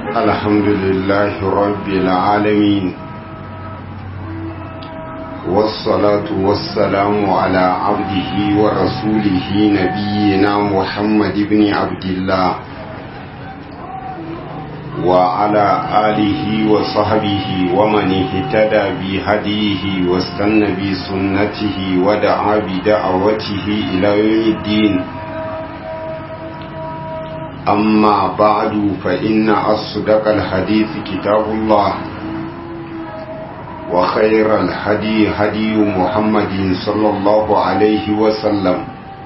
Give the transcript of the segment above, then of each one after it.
الحمد لله رب العالمين والصلاة والسلام على عبده ورسوله نبينا محمد بن عبد الله وعلى آله وصحبه ومن اهتدى بهديه واستنى بسنته ودعا بدعوته إلى يوم الدين أما بعد فإن أصدق الحديث كتاب الله وخير الهدي هدي محمد صلى الله عليه وسلم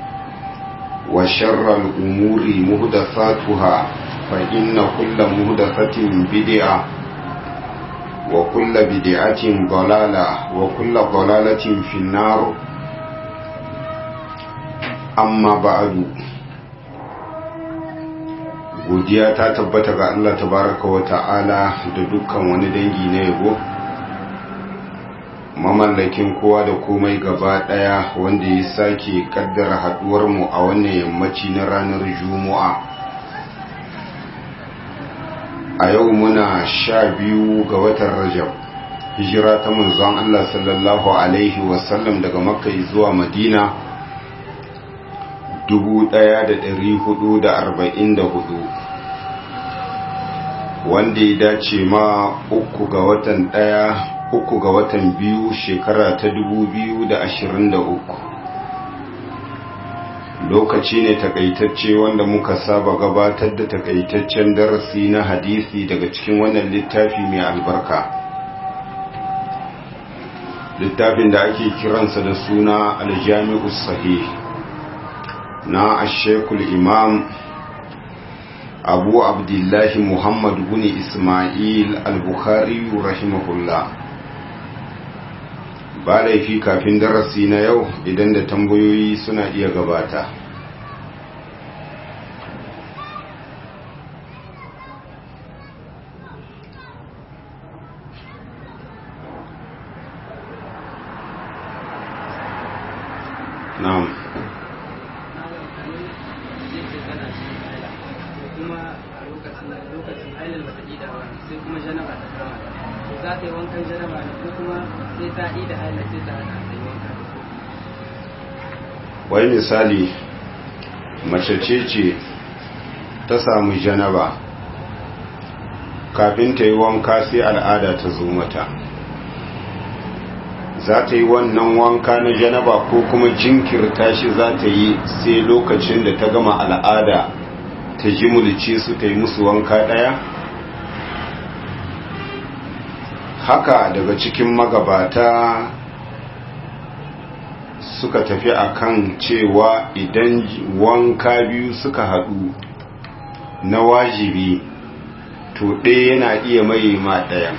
وشر الأمور مهدثاتها فإن كل مهدثة بدعة وكل بدعة ضلالة وكل ضلالة في النار أما بعد godiya ta tabbata ga Allah tabaraka wa ta'ala da dukkan wani dangi na yabo mamallakin kowa da komai gaba daya wanda ya sake kaddara haduwar mu a wannan yammaci na ranar juma'a a yau muna sha biyu ga watan rajab hijira ta manzon Allah sallallahu alaihi wasallam daga makka zuwa madina 1444 wanda ya dace ma uku ga watan ɗaya uku ga watan biyu shekara ta 2023 lokaci ne takaitacce wanda muka saba gabatar da takaitaccen darasi na hadisi daga cikin wannan littafi mai albarka littafin da ake kiransa da suna aljami'us sahih na ashekul imam abu abdullahi muhammad bin ismail al-bukhari rahimahullah ba laifi kafin darasi na yau idan da tambayoyi suna iya gabata na'am za ta yi wankan janaba ne ko kuma sai ta yi da haila sai ta hana ta yi wanka wai misali mace ce ce ta samu janaba kafin ta yi wanka sai al'ada ta zo mata za ta yi wannan wanka na janaba ko kuma jinkirta shi za ta yi sai lokacin da ta gama al'ada ta jimulce su ta yi musu wanka ɗaya haka daga cikin magabata suka tafi akan cewa idan wanka biyu suka haɗu na wajibi to ɗaya yana iya mai ma ɗayan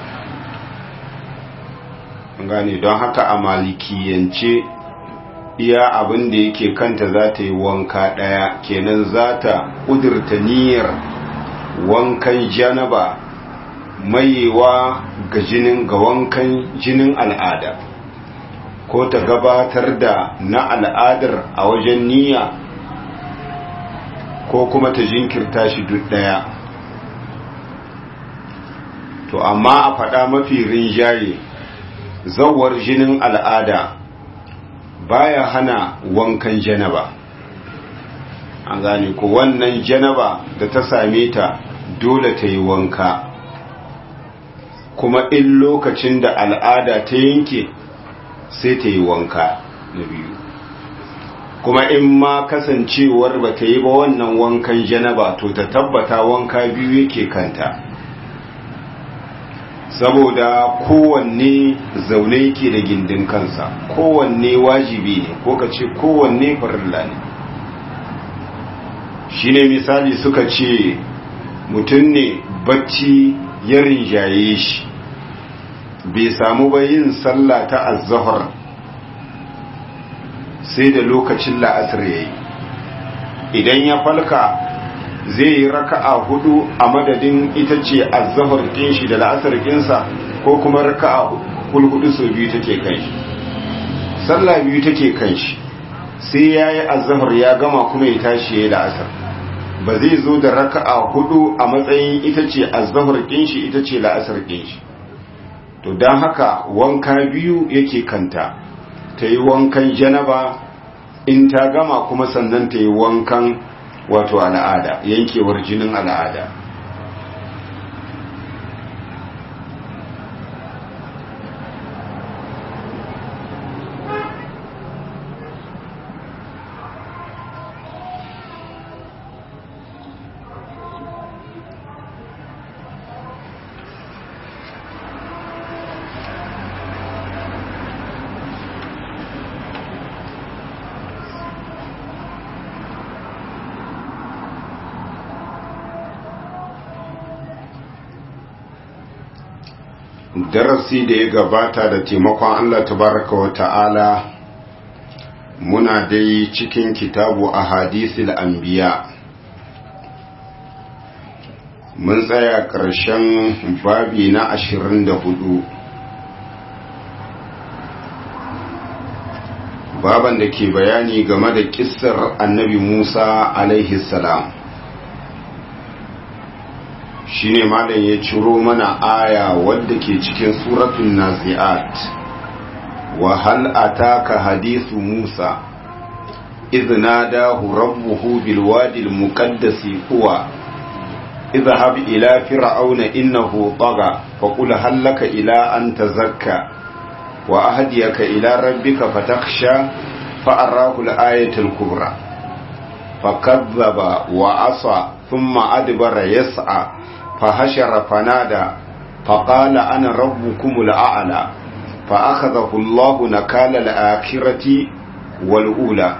gane don haka a malikiyance iya abin da yake kanta za ta yi wanka ɗaya kenan za ta ƙudurta niyyar wankan janaba mayewa ga jinin ga wankan jinin al'ada ko ta gabatar da na al'adar a wajen niyya ko kuma ta jinkirta shi duk daya to amma a faɗa mafi rinjaye zawar jinin al'ada baya hana wankan janaba an gane ko wannan janaba da ta same ta dole ta yi wanka kuma in lokacin da al'ada ta yanke sai ta yi wanka na biyu kuma in ma kasancewar ba ta yi ba wannan wankan janaba to ta tabbata wanka biyu yake kanta saboda kowanne zaune yake da gindin kansa kowanne wajibi ne ko ka ce kowanne farilla ne shi ne misali suka ce mutum ne bacci ya rinjaye shi bai samu ba yin sallah ta azzahar sai da lokacin la'asar ya yi idan ya falka zai yi raka'a hudu a madadin ita ce azzahar ɗin shi da la'asar ɗinsa ko kuma raka'a hulhudu sau biyu take kan shi sallah biyu take kan shi sai ya yi azzahar ya gama kuma ya tashi ya yi la'asar ba zai zo da raka'a hudu a matsayin ita ce azzahar kinshi ita ce la'asar kinshi to don haka wanka biyu yake kanta ta yi wankan janaba in ta gama kuma sannan ta yi wankan wato al'ada yankewar jinin al'ada darasi da ya gabata da taimakon Allah tabaraka wa ta'ala muna dai cikin kitabu a hadisil anbiya mun tsaya ƙarshen babi na ashirin da hudu baban da ke bayani game da kissar annabi musa alaihi salam shine malam ya ciro mana aya wadda ke cikin suratul nazi'at wa hal ataka hadithu musa idh nadahu rabbuhu bil wadi al muqaddasi huwa اذهب إلى فرعون إنه طغى فقل هل لك إلى أن تزكى وأهديك إلى ربك فتخشى فأراه الآية الكبرى فكذب وعصى ثم أدبر يسعى فهشر فنادى فقال أنا ربكم الأعلى فأخذه الله نكال الآخرة والأولى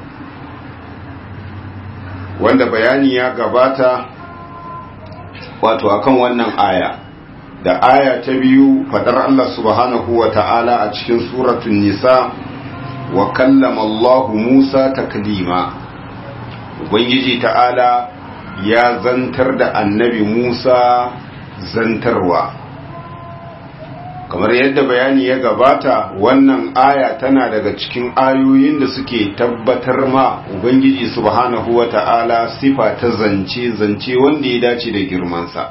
wanda bayani ya gabata wato akan wannan aya da aya ta biyu fadar Allah subhanahu wa ta'ala a cikin suratun nisa wa kallama Allah Musa taklima ubangiji ta'ala ya zantar da annabi Musa zantarwa kamar yadda bayani ya gabata wannan aya tana daga cikin ayoyin da suke tabbatar ma ubangiji subhanahu wa ta'ala sifa ta zance zance wanda ya dace da girmansa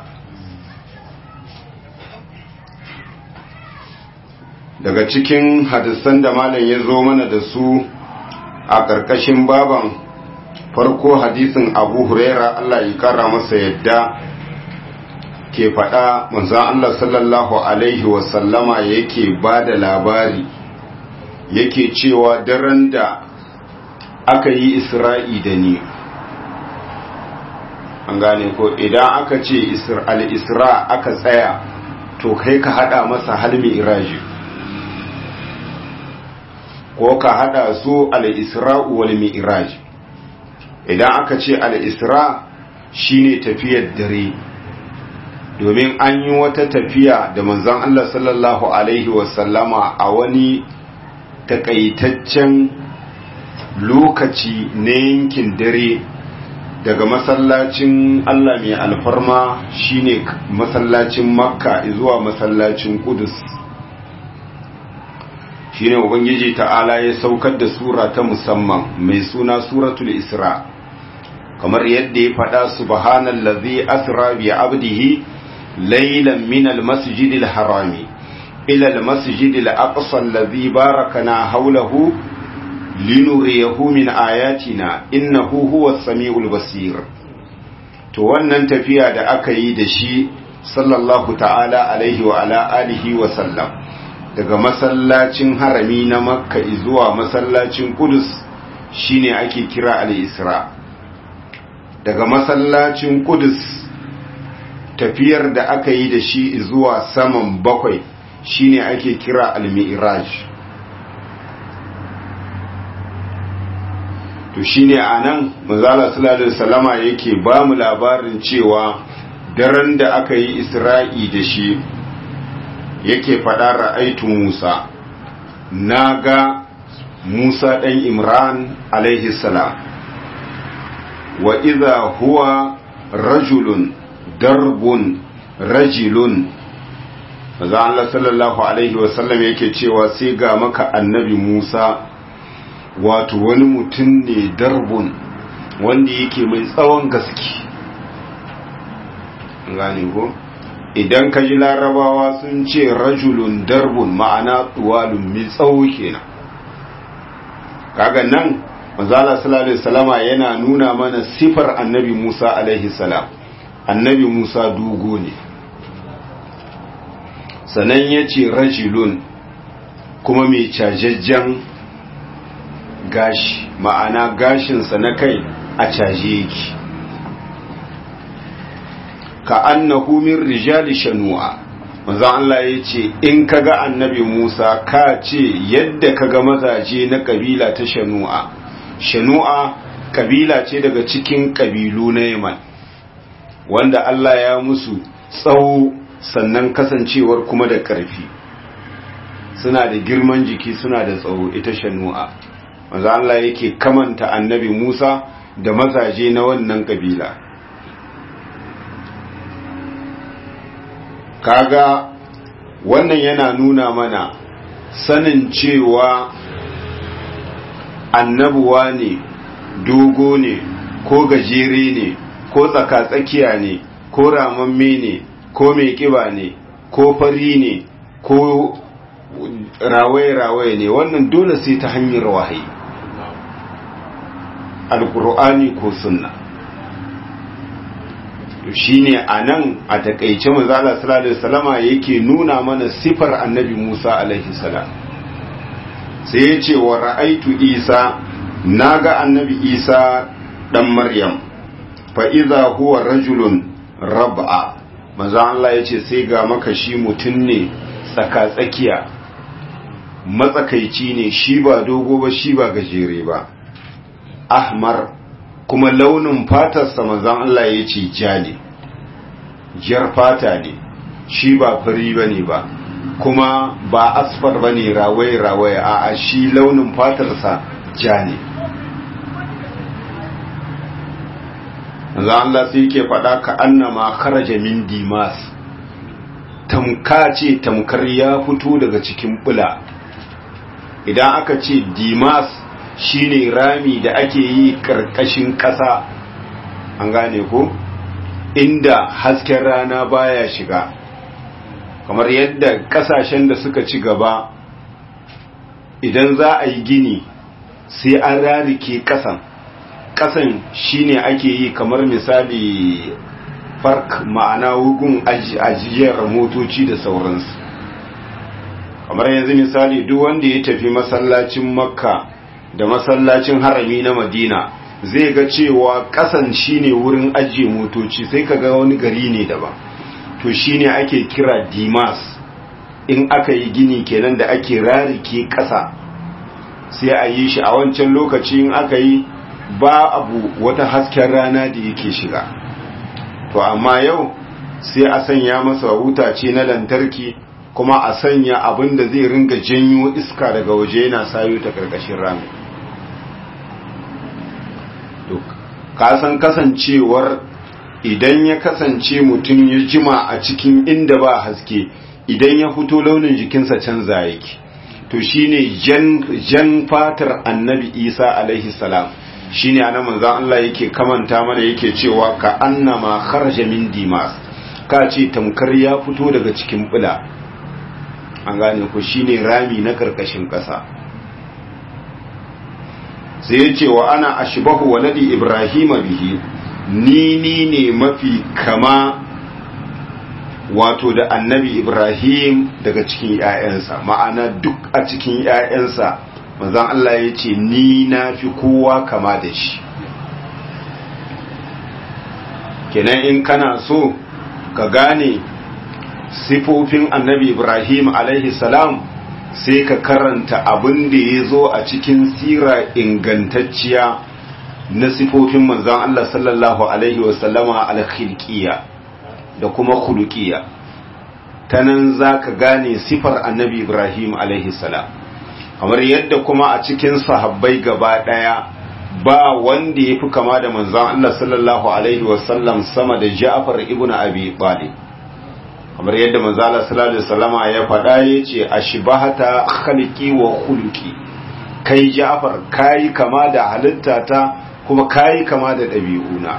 daga cikin hadisan da malam ya zo mana da su a ƙarƙashin baban farko hadisin abu huraira Allah ya kara masa yadda ke faɗa manzan Allah sallallahu Alaihi wasallama yake ba da labari yake cewa daren da aka yi isra'i da ni an gane ko idan aka ce al'isra aka tsaya to kai ka haɗa masa halmi iraji ko ka haɗa su al'isra'u wal mi'iraji idan aka ce al'isra shine tafiyar dare domin an yi wata tafiya da manzon Allah sallallahu Alaihi wasallama a wani takaitaccen lokaci na yankin dare daga masallacin Allah mai alfarma shine masallacin makka zuwa masallacin kudus shine ubangiji ta'ala ya saukar da sura ta musamman mai suna suratul isra kamar yadda ya faɗa subhanallazi asra bi abdihi ليلا من المسجد الحرام إلى المسجد الأقصى الذي باركنا حوله لنريه من آياتنا إنه هو السميع البصير to wannan tafiya da aka yi da shi sallallahu ta'ala alaihi wa ala alihi wa sallam daga masallacin harami na makka zuwa masallacin kudus shine ake kira al-isra daga masallacin kudus tafiyar da aka yi da shi zuwa saman bakwai shine ake kira al-mi'raj to shine anan manzala sallallahu alaihi wasallama yake ba mu labarin cewa daren da aka yi isra'i da shi yake faɗa ra'aitu Musa naga Musa ɗan Imran alaihi salam wa idha huwa rajulun darbun rajilun maza Allah sallallahu Alaihi wasallam yake cewa sai ga maka annabi Musa wato wani mutum ne darbun wanda yake mai tsawon gaske gane ko idan ka ji larabawa sun ce rajulun darbun ma'ana tuwalun mai tsawo kenan kaga nan manzala sallallahu alaihi salama yana nuna mana sifar annabi Musa alaihi salam annabi Musa dogo ne sanan ya ce rajulun kuma mai cajajjen gashi ma'ana gashinsa na kai a caje yake ka annahu min rijali shanu'a manzo Allah ya ce in kaga annabi Musa ka ce yadda kaga mazaje na kabila ta shanu'a shanu'a kabila ce daga cikin kabilu na Yaman wanda Allah ya musu tsawo sannan kasancewar kuma da ƙarfi suna da girman jiki suna da tsawo ita shanu'a manzo Allah yake kamanta annabi Musa da mazaje na wannan kabila kaga wannan yana nuna mana sanin cewa annabuwa ne dogo ne ko gajere ne ko tsakatsakiya ne ko ramamme ne ko mai kiba ne ko fari ne ko rawaye-rawaye ne wannan dole sai ta hanyar wahayi alkur'ani ko sunna to shine anan a takeice manzo Allah sallallahu alaihi wasallama yake nuna mana sifar annabi Musa alaihi salam sai ya ce wa ra'aitu Isa naga annabi Isa dan Maryam fa idza huwa rajulun rab'a manzo Allah yace sai ga maka shi mutun ne tsaka tsakiya matsakaici ne shi ba dogo ba shi ba gajere ba ahmar kuma launin fatarsa manzon Allah ya ce ja ne jar fata ne shi ba fari ba ne ba kuma ba asfar ba ne rawaye-rawaye a shi launin fatarsa ja ne manzon Allah sai ke faɗa ka annama kharaja min dimas tamka ce tamkar ya fito daga cikin bula idan aka ce dimas shine rami da ake yi karkashin ƙasa an gane ko inda hasken rana baya shiga kamar yadda ƙasashen da suka ci gaba idan za a yi gini sai an rarike ƙasan ƙasan shine ake yi kamar misali fark ma'ana wugun ajiyar motoci da sauransu kamar yanzu misali duk wanda ya tafi masallacin makka da masallacin harami na madina zai ga cewa kasan shine wurin ajiye motoci sai ka ga wani gari ne daban to shine ake kira dimas in aka yi gini kenan da ake rarike kasa sai a yi shi a wancan lokaci in aka yi ba abu wata hasken rana da yake shiga to amma yau sai a sanya masa wutace na lantarki kuma a sanya abin da zai ringa janyo iska daga waje yana sayo ta karkashin rami kasan kasancewar idan ya kasance mutum ya jima a cikin inda ba haske idan ya fito launin jikinsa canza yake to shine jan, jan fatar annabi isa alaihi salam shine ana manzan Allah yake kamanta mana yake cewa ka annama kharaja min dimas ka ce tamkar ya fito daga cikin bula an gane ku shine rami na karkashin ƙasa sai ya ce wa ana ashbahu waladi ibrahima bihi ni ni ne mafi kama wato da annabi ibrahim daga cikin ‘ya'yansa ma'ana duk a cikin ‘ya'yansa manzan Allah ya ce ni na fi kowa kama da shi kenan in kana so ka gane sifofin annabi ibrahim alaihi salam sai ka karanta abin da ya zo a cikin sira ingantacciya na sifofin manzan Allah sallallahu alaihi wasallama alkhilkiya da kuma khulukiya ta nan za ka gane sifar annabi ibrahim alaihi salam kamar yadda kuma a cikin sahabbai gaba ɗaya ba wanda ya fi kama da manzan Allah sallallahu alaihi wasallam sama da ja'far ibn abi talib kamar yadda manzala sallallahu alaihi wasallama ya faɗa yace ashbahata khalqi wa khuluqi kai Ja'far kai kama da halittata kuma kayi kama da ɗabi'una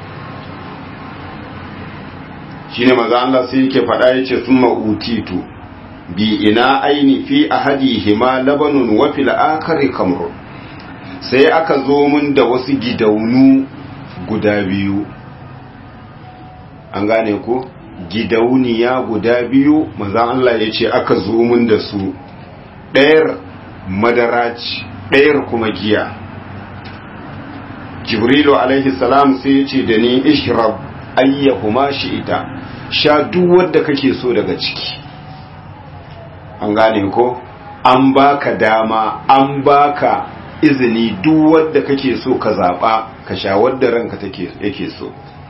shine maza Allah sai yake faɗa yace summa utitu bi ina aini fi ahadihima labanun wa fil akhari kamrun sai aka zo mun da wasu gidaunu guda biyu an gane ko gidauniya guda biyu manzan Allah ya ce aka zo mun da su ɗayar madara ce ɗayar kuma giya jibrilu alaihi salam sai ya ce da ni ishrab ayyahuma shi ita sha duk wadda kake so daga ciki an gane ko an baka dama an baka izini duk wadda kake so ka zaɓa ka sha wadda ranka yake so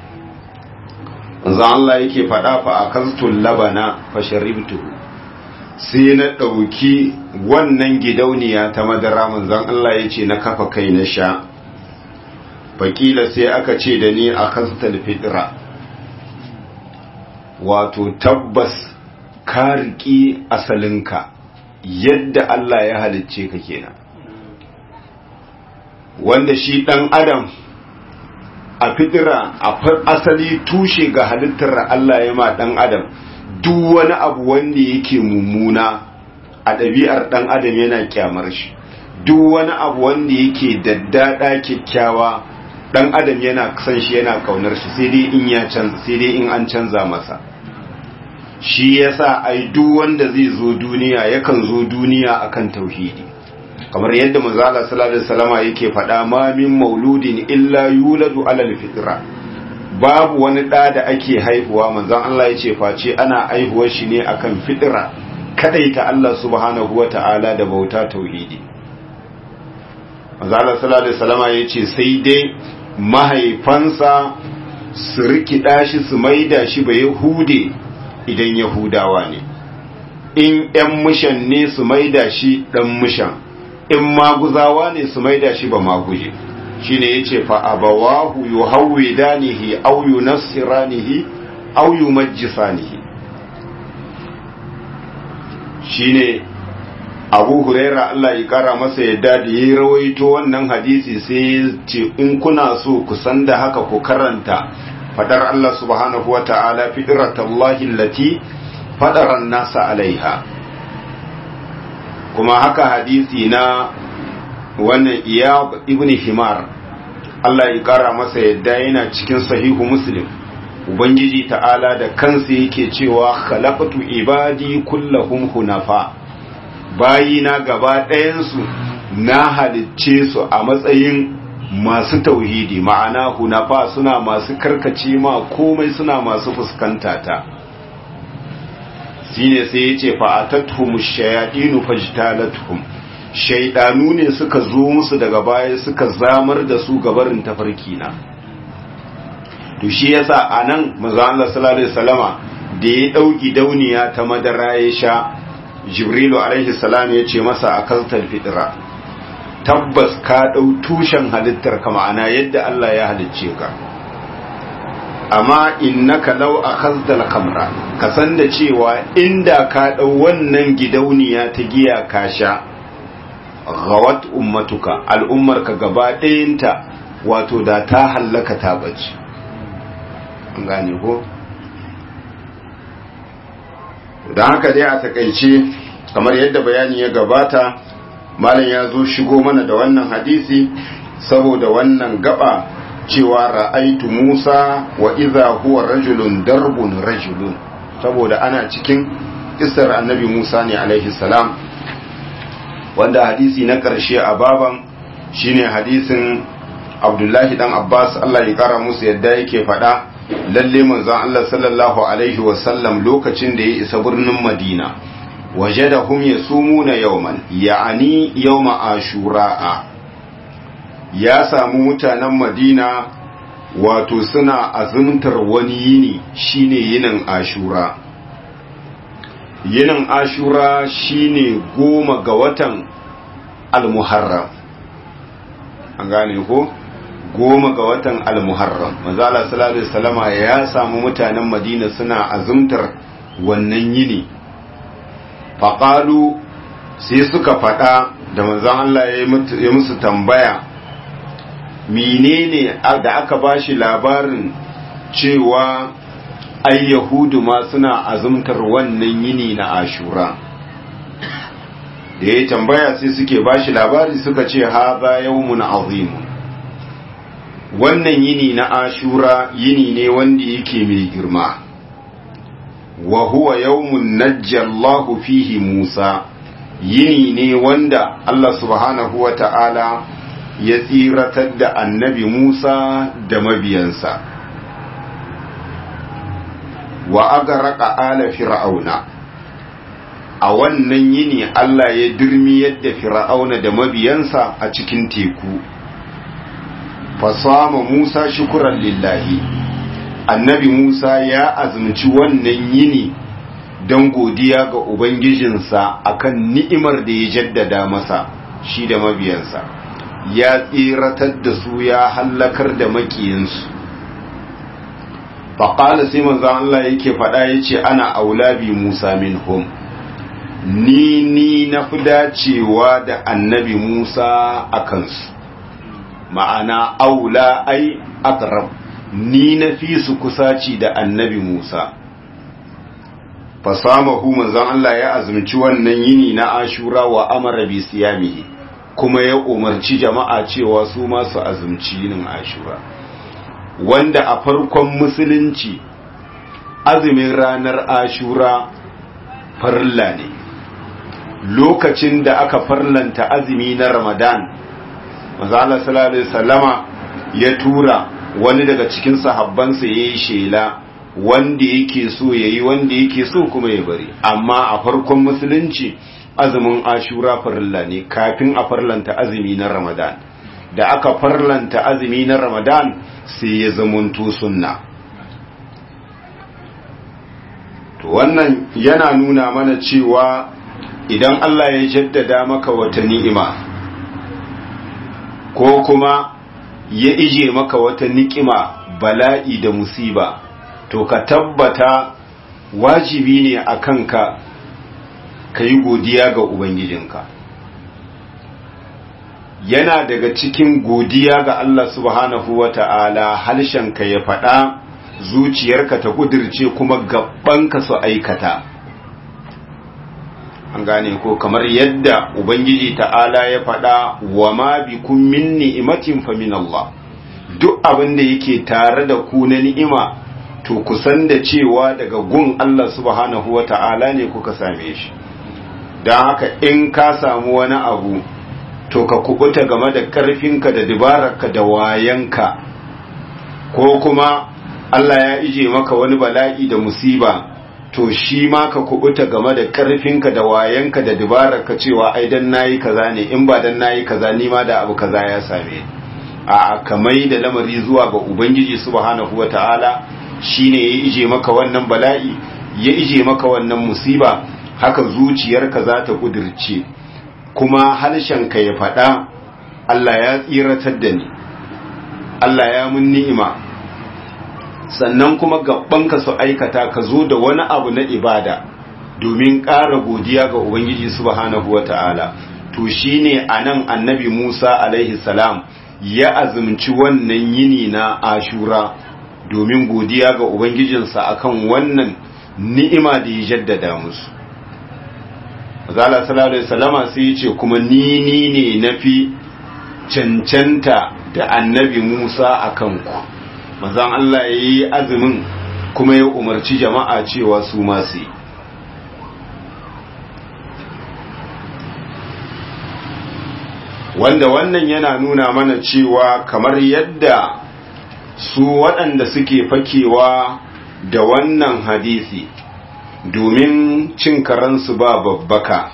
zan Allah yake faɗa fa a kastun labana fa sharibtuhu sai na ɗauki wannan gidauniya ta madara manzan Allah ya ce na kafa kai na sha fakila sai aka ce da ni a kastal fitra wato tabbas ka riƙi asalinka yadda Allah ya halicce ka kenan wanda shi ɗan adam a fitira a asali tushe ga halittar Allah ya ma ɗan adam duk wani abu wanda yake mummuna a ɗabi'ar ɗan adam yana kyamar shi duk wani abu wanda yake daddada kyakkyawa ɗan adam yana san shi yana kaunar shi sai dai in ya canza sai dai in an canza masa shi yasa ai duk wanda zai zo duniya yakan zo duniya akan tauhidi kamar yadda manzala sallallahu alaihi wasallama yake faɗa ma min mauludin illa yuladu alal fitra babu wani ɗa da ake haihuwa manzon Allah ya ce face ana haihuwar shi ne akan fitra kadaita Allah subhanahu wata'ala da bauta tauhidi manzala sallallahu alaihi wasallama ya ce sai dai mahaifansa su rikida shi su maida shi ba yahude idan yahudawa ne in ‘yan mushan ne su maida shi ɗan mushan in maguzawa ne su maida shi ba maguje shi ne ya ce fa'abawahu yu hauwe danihi au yu nasiranihi au yu majisanihi shi ne abu huraira Allah ya kara masa yadda da ya rawaito wannan hadisi sai ya ce in kuna so ku san da haka ku karanta fadar Allah subhanahu wa ta'ala fitratallahi allati fadaran nasa alaiha kuma haka hadisi na wannan iyab ibn himar Allah ya kara masa yadda yana cikin sahihu muslim ubangiji ta'ala da kansa yake cewa khalaqtu ibadi kullahum hunafa bayina gaba ɗayansu na halicce su a matsayin masu tauhidi ma'ana hunafa suna masu karkace ma komai suna masu fuskanta ta shine sai yace fa atatuhum shayadinu fajtalatuhum shaydanu ne suka zo musu daga baya suka zamar da su gabarin tafarki na to shi yasa anan manzo Allah sallallahu alaihi wasallama da ya dauki dauniya ta madara ya sha jibrilu alaihi salam ya ce masa akaltal fitra tabbas ka dau tushen halittar ka ma'ana yadda Allah ya halicce ka amma innaka law akhadhal khamra ka san da cewa inda ka dau wannan gidauniya ta giya ka sha ghawat ummatuka al'ummar ka gaba ɗayanta wato da ta hallaka ta bace an gane ko don haka dai a takaice kamar yadda bayani ya gabata malam ya zo shigo mana da wannan hadisi saboda wannan gaba cewa ra'aitu Musa wa idza huwa rajulun darbun rajulun saboda ana cikin kisar annabi Musa ne alaihi salam wanda hadisi na ƙarshe a baban shine hadisin Abdullahi dan Abbas Allah ya kara musu yadda yake faɗa lalle manzon Allah sallallahu alaihi wasallam lokacin da ya isa birnin Madina wajadahum yasumuna yawman ya'ani yawma ashura'a ya samu mutanen Madina wato suna azumtar wani yini shine yinin ashura yinin ashura shine goma ga watan al-muharram an gane ko goma ga watan al-muharram manzala sallallahu alaihi wasallama ya samu mutanen madina suna azumtar wannan yini faqalu sai suka fada da manzon Allah ya musu tambaya menene da aka bashi labarin cewa ai yahudu ma suna azumtar wannan yini na ashura da ya tambaya sai suke bashi labari suka ce haza yawmun azim wannan yini na ashura yini ne wanda yake mai girma wa huwa yawmun najjallahu fihi musa yini ne wanda Allah subhanahu wa ta'ala ya tsiratar da annabi Musa da mabiyansa wa aga raka ala fir'auna a wannan yini Allah ya dirmi yadda fir'auna da mabiyansa a cikin teku fasama Musa shukuran lillahi annabi Musa ya azumci wannan yini don godiya ga Ubangijinsa akan ni'imar da ya jaddada masa shi da mabiyansa ya tsiratar da su ya hallakar da makiyinsu faƙala sai manzan Allah yake faɗa ya ce ana aulabi Musa minhum ni ni na fi dacewa da annabi Musa a kansu ma'ana aula ai akrab ni na fi su kusaci da annabi Musa fasamahu manzon Allah ya azumci wannan yini na Ashura wa amara bi siyamihi kuma ya umarci jama'a cewa su ma su azumci yinin Ashura wanda a farkon musulunci azumin ranar Ashura farilla ne lokacin da aka farlanta azumi na Ramadan manzo Allah sallallahu alaihi wasallama ya tura wani daga cikin sahabbansa yayi shela wanda yake so yayi wanda yake so kuma ya bari amma a farkon musulunci azumin ashura farilla ne kafin a farlanta azumi na ramadan da aka farlanta azumi na ramadan sai ya zamanto sunna to wannan yana nuna mana cewa idan Allah ya jaddada maka wata ni'ima ko kuma ya ije maka wata ni'ima bala'i da musiba to ka tabbata wajibi ne a kanka ka yi godiya ga Ubangijinka. Yana daga cikin godiya ga Allah subhanahu wa ta'ala harshenka ya faɗa zuciyarka ta kudirce kuma gabanka su aikata. An gane ko kamar yadda Ubangiji ta'ala ya faɗa wa ma bi kun min ni'imatin fa min Allah. Duk abin da yake tare da ku na ni'ima to kusan da cewa daga gun Allah subhanahu wa ta'ala ne kuka same shi don haka in ka samu wani abu to ka kubuta game da ƙarfinka da dabararka da wayanka ko kuma Allah ya ije maka wani bala'i da musiba to shi ma ka kubuta game da ƙarfinka da wayanka da dabararka cewa ai dan nayi kaza ne in ba dan nayi kaza ni ma da abu kaza ya same a kamai da lamari zuwa ga ubangiji subhanahu wataala shine ya ije maka wannan bala'i ya ije maka wannan musiba haka zuciyarka za ta kudirce kuma harshenka ya faɗa Allah ya tsiratar da ni Allah ya mun ni'ima sannan kuma gabanka su aikata ka zo da wani abu na ibada domin ƙara godiya ga Ubangiji subhanahu wata'ala to shine anan annabi Musa alaihi salam ya azumci wannan yini na Ashura domin godiya ga Ubangijinsa akan wannan ni'ima da ya jaddada musu. Zala sallallahu Alaihi wasallama sai ya ce kuma ni ni ne na fi cancanta da annabi Musa a kanku. Mazan Allah ya yi azumin kuma ya umarci jama'a cewa su masu yi. Wanda wannan yana nuna mana cewa kamar yadda su waɗanda suke fakewa da wannan hadisi domin cin karansu ba babbaka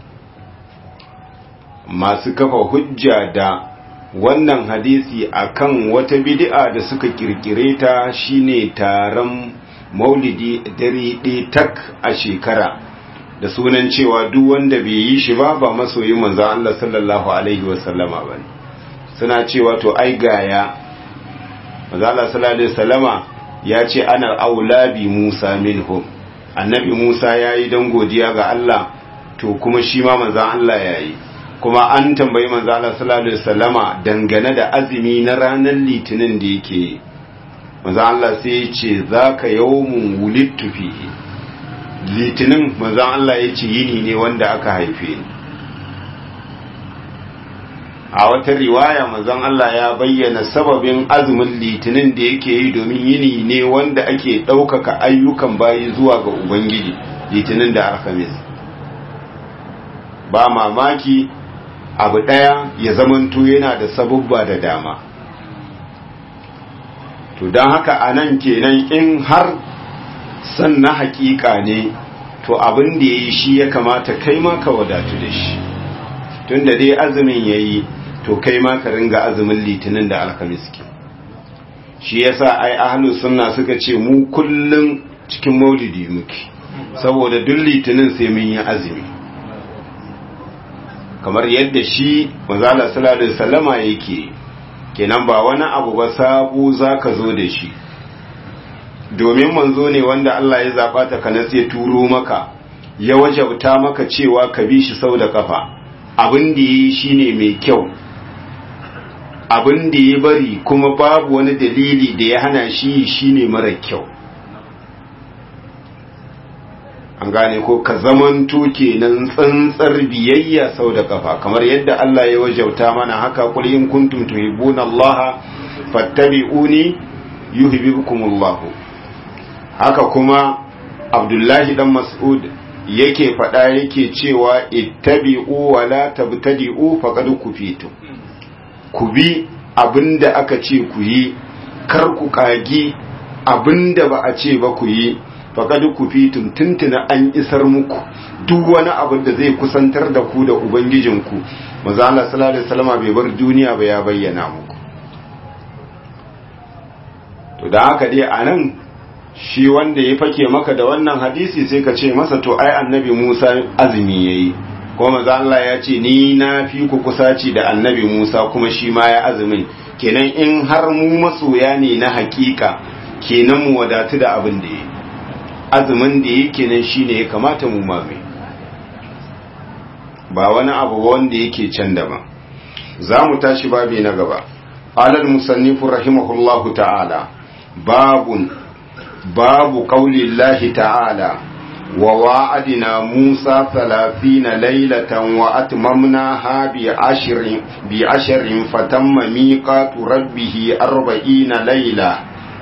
masu kafa hujja da wannan hadisi akan wata bid'a da suka kirkire ta shine taron maulidi dare ɗaya tak a shekara da sunan cewa duk wanda bai yi shi ba ba masoyin manzo Allah sallallahu alaihi wasallama bane suna cewa to ai gaya manzo Allah sallallahu alaihi wasallama ya ce ana aula bi Musa minhum annabi Musa yayi dan godiya ga Allah to kuma shi ma manzo Allah yayi kuma an tambayi manzo Allah sallallahu alaihi wasallama dangane da azumi na ranar litinin da yake manzo Allah sai ya ce zaka yawmun wulidtu fihi litinin manzo Allah ya ce yini ne wanda aka haife ni a wata riwaya manzon Allah ya bayyana sababin azumin litinin da yake yi domin yini ne wanda ake ɗaukaka ayyukan bayi zuwa ga Ubangiji litinin da alhamis ba mamaki abu ɗaya ya zamanto yana da sabubba da dama to don haka a nan kenan in har san na hakika ne to abin da ya yi shi ya kamata kai ma ka wadatu da shi tun da dai azumin ya yi to kai ma ka ringa azumin litinin da alhamis ke shi yasa ai ahlus sunna suka ce mu kullum cikin maulidi muke saboda duk litinin sai mun yi azumi kamar yadda shi manzala sallallahu alaihi wasallama yake kenan ba wani abu ba sabu zaka zo da shi domin manzo ne wanda Allah ya zaba ta kana sai turo maka ya wajabta maka cewa ka bi shi sau da kafa abin da yi shine mai kyau abin da ya bari kuma babu wani dalili da ya hana shi shine mara kyau an gane ko ka zamanto kenan tsantsar biyayya sau da kafa kamar yadda Allah ya wajauta mana haka qul in kuntum tuhibbuna Allah fattabi'uni yuhibbukumullah haka kuma Abdullahi dan Mas'ud yake faɗa yake cewa ittabi'u wa la tabtadi'u faqad kufitum ku bi abinda aka ce ku yi kar ku kagi abinda ba a ce ba ku yi faƙad ku fitum tuntuna an isar muku duk wani abin da zai kusantar da ku da ubangijinku maza Allah sallallahu alaihi wasallam bai bar duniya ba ya bayyana muku to da haka dai anan shi wanda ya fake maka da wannan hadisi sai ka ce masa to ai annabi Musa azumi yayi ko maza Allah ya ce ni na fi ku kusaci da annabi Musa kuma shi ma ya azumin kenan in har mu masoya ne na hakika kenan mu wadatu da abin da yi azumin da yake nan shine ya kamata mu mame ba wani abu wanda yake can daban za mu tashi babi na gaba alal musannifu rahimahullahu ta'ala babun babu qaulillahi ta'ala wa wa'adina musa 30 laylatan wa atmamnaha bi ashrin bi ashrin fatamma miqatu rabbih 40 layla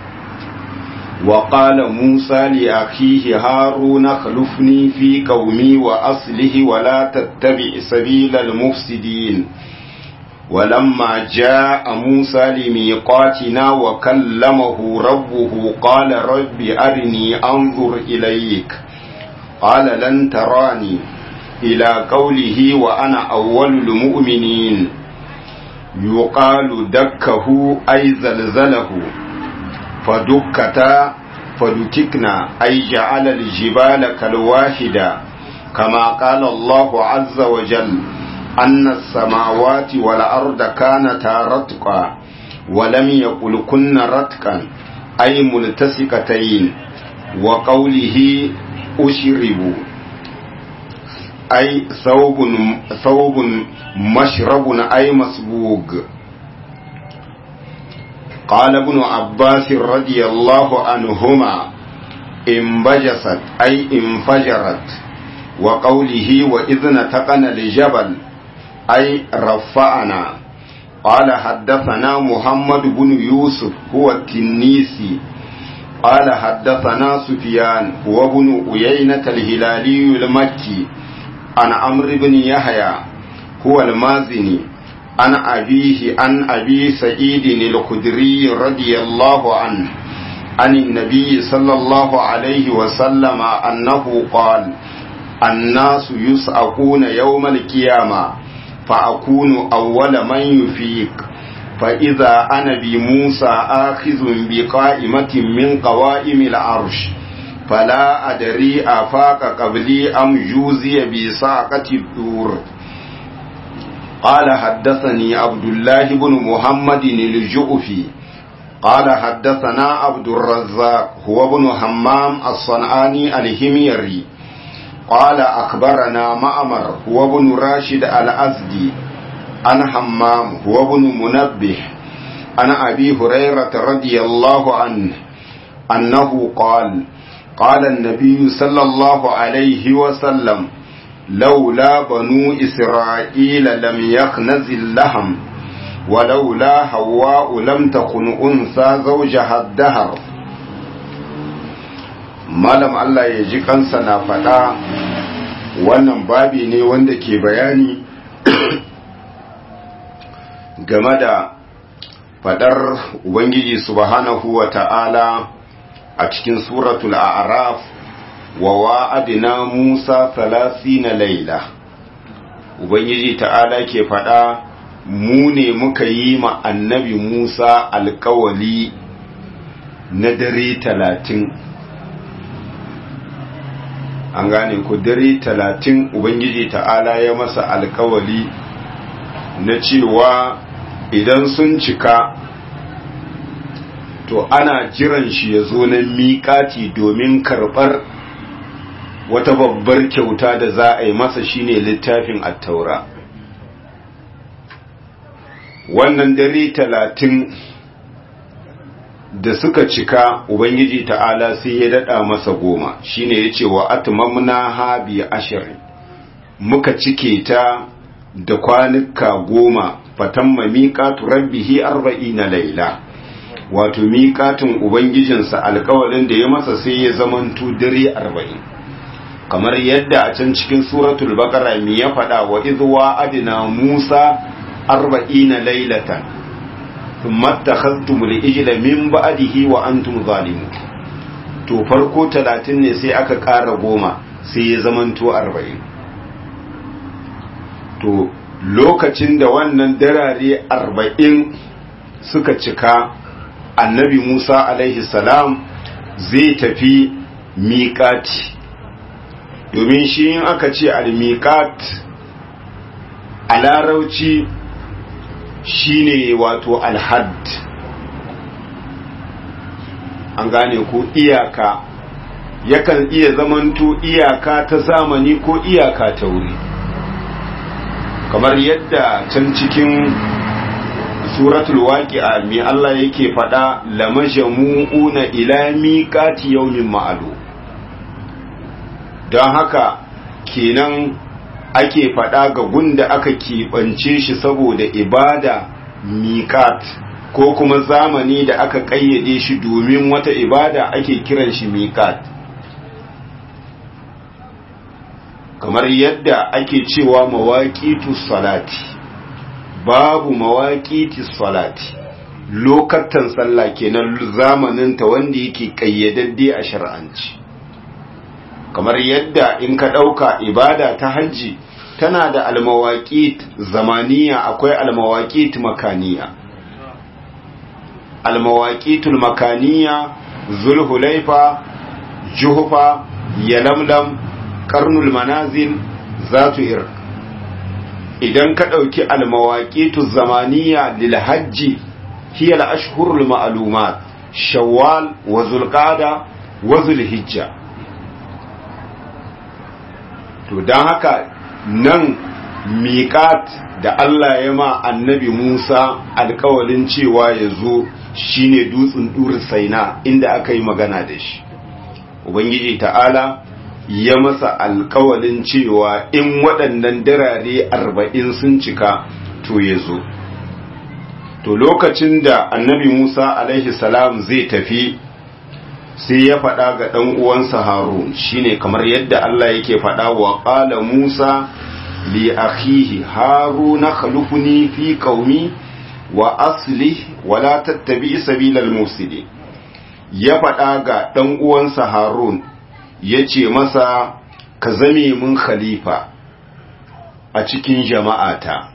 وقال موسى لأخيه هارون خلفني في قومي وأصله ولا تتبع سبيل المفسدين ولما جاء موسى لميقاتنا وكلمه ربه قال رب أرني أنظر إليك قال لن تراني إلى قوله وأنا أول المؤمنين يقال دكه أي زلزله فدكتا فدككنا أي جعل الجبال كالواحدة كما قال الله عز وجل أن السماوات والأرض كانتا رتقا ولم يقل كن رتقا أي ملتسكتين وقوله أشربوا أي ثوب ثوب مشرب أي مسبوق قال ابن عباس رضي الله عنهما انبجست أي انفجرت وقوله وإذ نتقنا الجبل أي رفعنا قال حدثنا محمد بن يوسف هو التنيسي قال حدثنا سفيان هو ابن أيينة الهلالي المكي عن عمرو بن يحيى هو المازني عن أبيه عن أبي سعيد الخدري رضي الله عنه عن النبي صلى الله عليه وسلم أنه قال الناس يسأقون يوم القيامة فأكون أول من يفيق فإذا أنا بموسى آخذ بقائمة من قوائم العرش فلا أدري أفاق قبلي أم جوزي بساقة الدور قال حدثني عبد الله بن محمد الجؤفي قال حدثنا عبد الرزاق هو ابن همام الصنعاني الهميري قال أخبرنا مأمر هو ابن راشد الأزدي عن حمام هو ابن منبه عن أبي هريرة رضي الله عنه أنه قال قال النبي صلى الله عليه وسلم لولا بنو إسرائيل لم يخنز اللهم ولولا حواء لم تكن أنثى زوجها الدهر malam Allah ya ji kansa na faɗa wannan babi ne wanda ke bayani game da faɗar Ubangiji subhanahu wa ta'ala a cikin suratul a'raf wa wa'adina Musa na laila Ubangiji ta'ala ke faɗa mu ne muka yi ma annabi Musa alkawali na dare talatin an gane ku dare talatin ubangiji ta'ala ya masa alkawali na cewa idan sun cika to ana jiran shi ya zo na miƙati domin karɓar wata babbar kyauta da za a yi masa shine littafin attaura wannan dare talatin da suka cika ubangiji ta'ala sai ya dada masa goma shine yace wa atmamna ha bi ashirin muka cike ta da kwanuka goma fatamma miqatu rabbihi arba'ina laila wato miqatun ubangijinsa alƙawarin da ya masa sai ya zamanto dare arba'in kamar yadda a can cikin suratul baqara mi ya faɗa wa idwa adina musa arba'ina lailatan ثم اتخذتم الإجل من بعده وأنتم ظالمون to farko talatin ne sai aka ƙara goma sai ya zamanto arba'in to lokacin da wannan darare arba'in suka cika annabi musa alaihi salam zai tafi miƙati domin shi in aka ce al-miƙat a larauci shine wato alhad an gane ko iyaka yakan iya zamanto iyaka ta zamani ko iyaka ta wuri kamar yadda can cikin suratul waqi'a mi Allah yake faɗa lamajamu'una ila miqati yawmin ma'lum don haka kenan ake faɗa ga gunda aka keɓance shi saboda ibada miƙat ko kuma zamani da aka ƙayyade shi domin wata ibada ake kiran shi miƙat kamar yadda ake cewa mawaƙitu salati babu mawaƙitu salati lokatan sallah kenan zamaninta wanda yake ƙayyadadde a shar'anci kamar yadda in ka ɗauka ibada ta hajji tana da almawaƙit zamaniya akwai almawaƙit makaniya almawaƙitul makaniya zulhulaifa juhufa yalamlam karnul manazil zatu ir idan ka ɗauki almawaƙitul zamaniya lil hajji hiya al-ashhurul ma'lumat shawwal wa zulqa'da wa zulhijja to don haka nan miƙat da Allah ya ma annabi Musa alkawalin cewa ya zo shine dutsen ɗurin saina inda aka yi magana da shi Ubangiji ta'ala ya masa alkawalin cewa in waɗannan darare arba'in sun cika to ya zo to lokacin da annabi Musa alaihi salam zai tafi sai ya faɗa ga ɗan uwansa Harun shine kamar yadda Allah yake faɗa wa ƙala Musa li akhihi Haruna khalufni fi qaumi wa aslih wa la tattabi sabilal mufsidin ya faɗa ga ɗan uwansa Harun yace masa ka zame mun khalifa a cikin jama'ata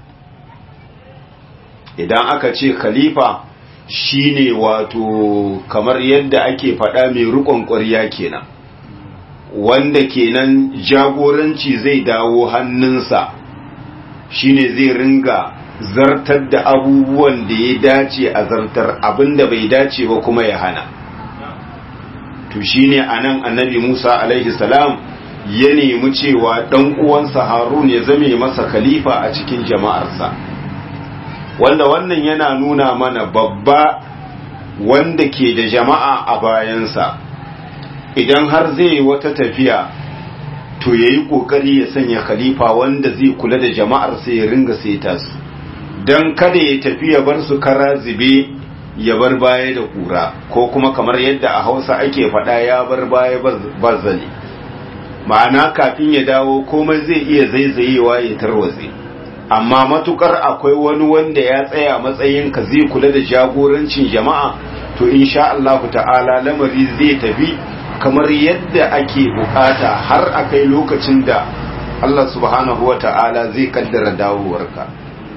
idan aka ce khalifa shine wato kamar yadda ake faɗa mai rukon ƙwarya kenan wanda kenan jagoranci zai dawo hannunsa shine zai ringa zartar da abubuwan da ya dace a zartar abinda bai dace ba kuma ya hana to shine anan annabi Musa alaihi salam ya nemi cewa ɗan uwansa harun ya zame masa khalifa a cikin jama'arsa wanda wannan yana nuna mana babba wanda ke da jama'a a bayansa idan har zai yi wata tafiya to ya yi ƙoƙari ya sanya khalifa wanda zai kula da jama'arsa ya ringa saita su don kada ya tafi ya bar su kara zube ya bar baya da ƙura ko kuma kamar yadda a hausa ake faɗa ya bar baya barzali ma'ana kafin ya dawo komai zai iya zaizayewa ya tarwatse amma matukar akwai wani wanda ya tsaya matsayin ka zai kula da jagorancin jama'a to insha Allah ta'ala lamari zai tafi kamar yadda ake bukata har akai lokacin da Allah subhanahu wa ta'ala zai kaddara dawowarka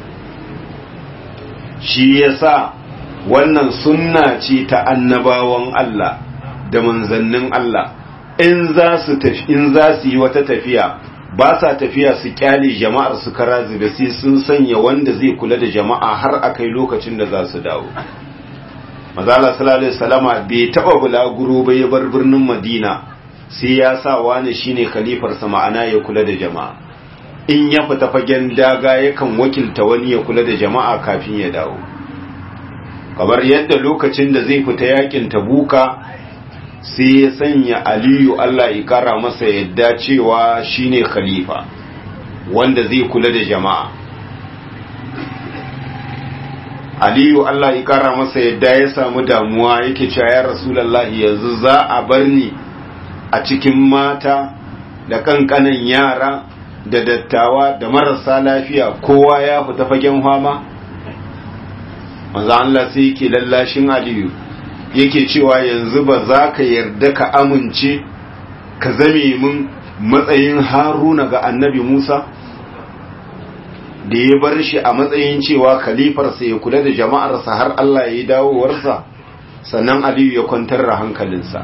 shi yasa wannan sunna ce ta annabawan Allah da manzannin Allah in za su in za su yi wata tafiya ba sa tafiya su kyale jama'ar su kara zube sai sun sanya wanda zai kula da jama'a har akai lokacin da za su dawo mazala sallallahu alaihi wasallama bai taba bulaguro ba ya bar birnin madina sai ya sa wani shine khalifar sa ma'ana ya kula da jama'a in ya fita fagen daga yakan wakilta wani ya kula da jama'a kafin ya dawo kamar yadda lokacin da zai fita yakin tabuka sai ya sanya aliyu Allah ya kara masa yadda cewa shine khalifa wanda zai kula da jama'a aliyu Allah ya kara masa yadda ya samu damuwa yake cewa ya rasulullahi yanzu za a bar ni a cikin mata da kankanan yara da dattawa da marasa lafiya kowa ya fita fagen fama manzo Allah sai yake lallashin aliyu yake cewa yanzu ba za ka yarda ka amince ka zame min matsayin haruna ga annabi musa da ya bar shi a matsayin cewa khalifarsa ya kula da jama'arsa har Allah ya yi dawowarsa sannan aliyu ya kwantar da hankalinsa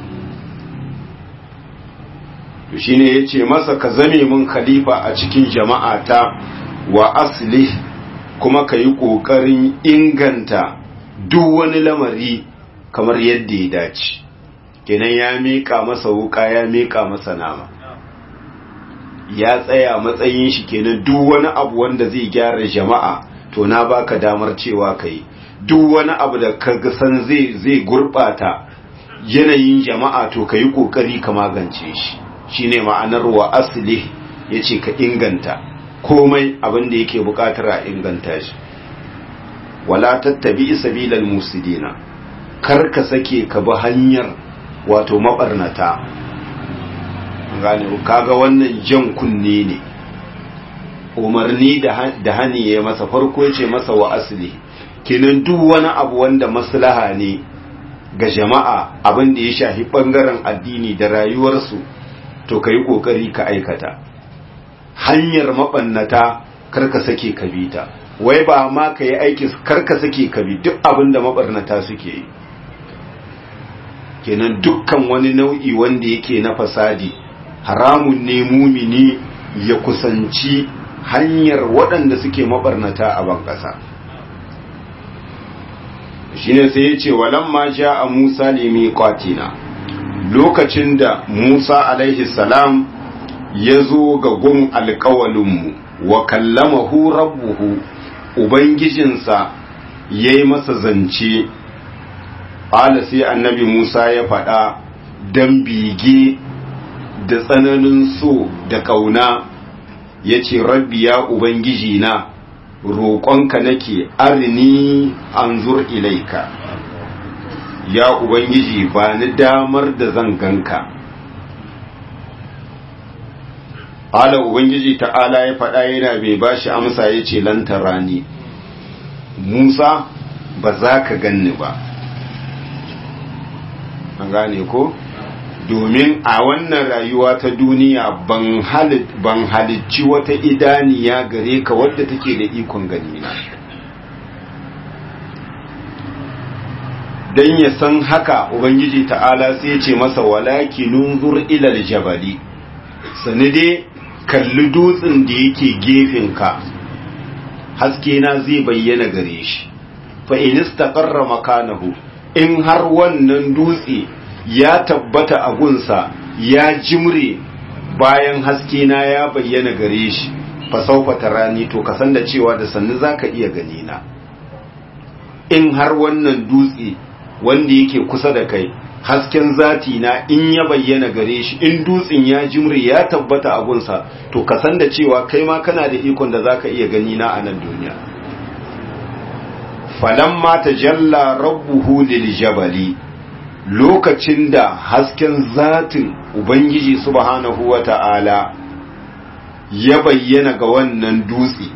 to shine ya ce masa ka zame min khalifa a cikin jama'ata wa asli kuma ka yi ƙoƙarin inganta duk wani lamari kamar yadda ya dace kenan ya miƙa masa wuka ya miƙa masa nama ya tsaya matsayin shi kenan duk wani abu wanda zai gyara jama'a to na baka damar cewa kai duk wani abu da ka san zai zai gurbata yanayin jama'a to ka yi kokari ka magance shi shine ma'anar wa asli yace ka inganta komai abin da yake bukatar a inganta shi wala tattabi sabilal musidina kar ka sake ka bi hanyar wato mabarnata gane kaga wannan jan kunne ne umarni da hani ya masa farko ya ce masa wa asali kenan duk wani abu wanda maslaha ne ga jama'a abin da ya shafi bangaren addini da rayuwarsu to ka yi kokari ka aikata hanyar mabannata karka sake ka bi ta wai ba ma ka yi aiki karka sake ka bi duk abin da mabarnata suke yi kenan dukkan wani nau'i wanda yake na fasadi haramun ne mumini ya kusanci hanyar waɗanda suke mabarnata a ban ƙasa shine sai ya ce walamma ja a musa lemi kwatina lokacin da musa alaihi salam ya zo ga gun alkawalinmu wa kallamahu rabbuhu ubangijinsa ya yi masa zance ƙala sai annabi musa ya faɗa don bige da tsananin so da ƙauna ya ce rabbi ya ubangiji na roƙonka nake arini an zur ilaika ya ubangiji ba ni damar da zan ganka ala ubangiji ta'ala ya faɗa yana bai bashi amsa ya ce lantarani musa ba za ka ganni ba an gane ko? domin a wannan rayuwa ta duniya ban halicci wata idaniya gare ka wadda take da ikon gani na don ya san haka ubangiji ta'ala sai ce masa walaki nunzur ilal jabali sani dai kalli dutsen da yake gefenka haske na zai bayyana gare shi fa in istaqarra makanahu in har wannan dutse ya tabbata a gunsa ya jimre bayan haske na ya bayyana gare shi fa saufa tarani to ka san da cewa da sannu zaka iya gani na in har wannan dutse wanda yake kusa da kai hasken zati na in ya bayyana gare shi in dutsen ya jimri ya tabbata a gunsa to ka san da cewa kai ma kana da ikon da zaka iya gani na a nan duniya falamma tajalla rabbuhu lil jabali lokacin da hasken zatin ubangiji subhanahu wata'ala ya bayyana ga wannan dutse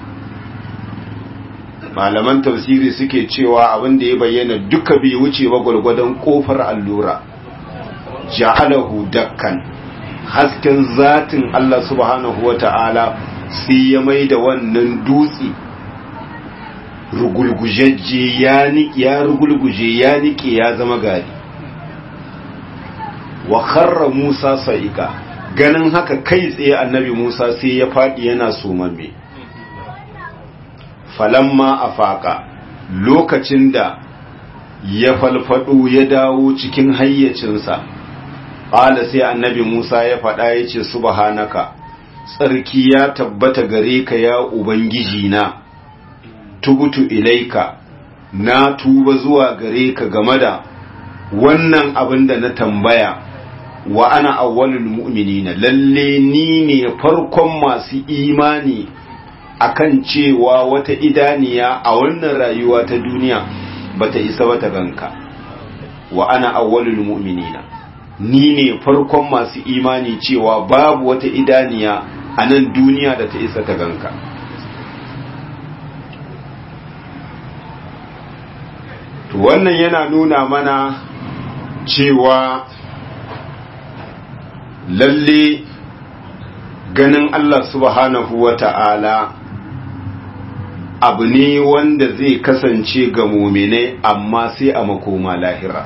malaman tafsiri suke cewa abin da ya bayyana duka bai wuce ba gwargwadon kofar allura ja'alahu dakkan hasken zatin Allah subhanahu wata'ala sai ya mai da wannan dutse rugulgujejje ya niki ya rugulguje ya niki ya zama gari wa kharra Musa sa'ika ganin haka kai tsaye annabi Musa sai ya fadi yana sumamme falamma afaka lokacin da ya falfado ya dawo cikin hayyacinsa ƙala sai annabi Musa ya faɗa ya ce subhanaka tsarki ya tabbata gare ka ya ubangiji na tubutu ilaika na tuba zuwa gare ka game da wannan abin da na tambaya wa ana awwalul mu'minina lalle ni ne farkon masu imani akan cewa wata idaniya a wannan rayuwa ta duniya bata isa bata ganka wa ana awwalul mu'minina ni ne farkon masu imani cewa babu wata idaniya a nan duniya da ta isa ta ganka to wannan yana nuna mana cewa lalle ganin Allah subhanahu wa ta'ala abu ne wanda zai kasance ga muminai amma sai a makoma lahira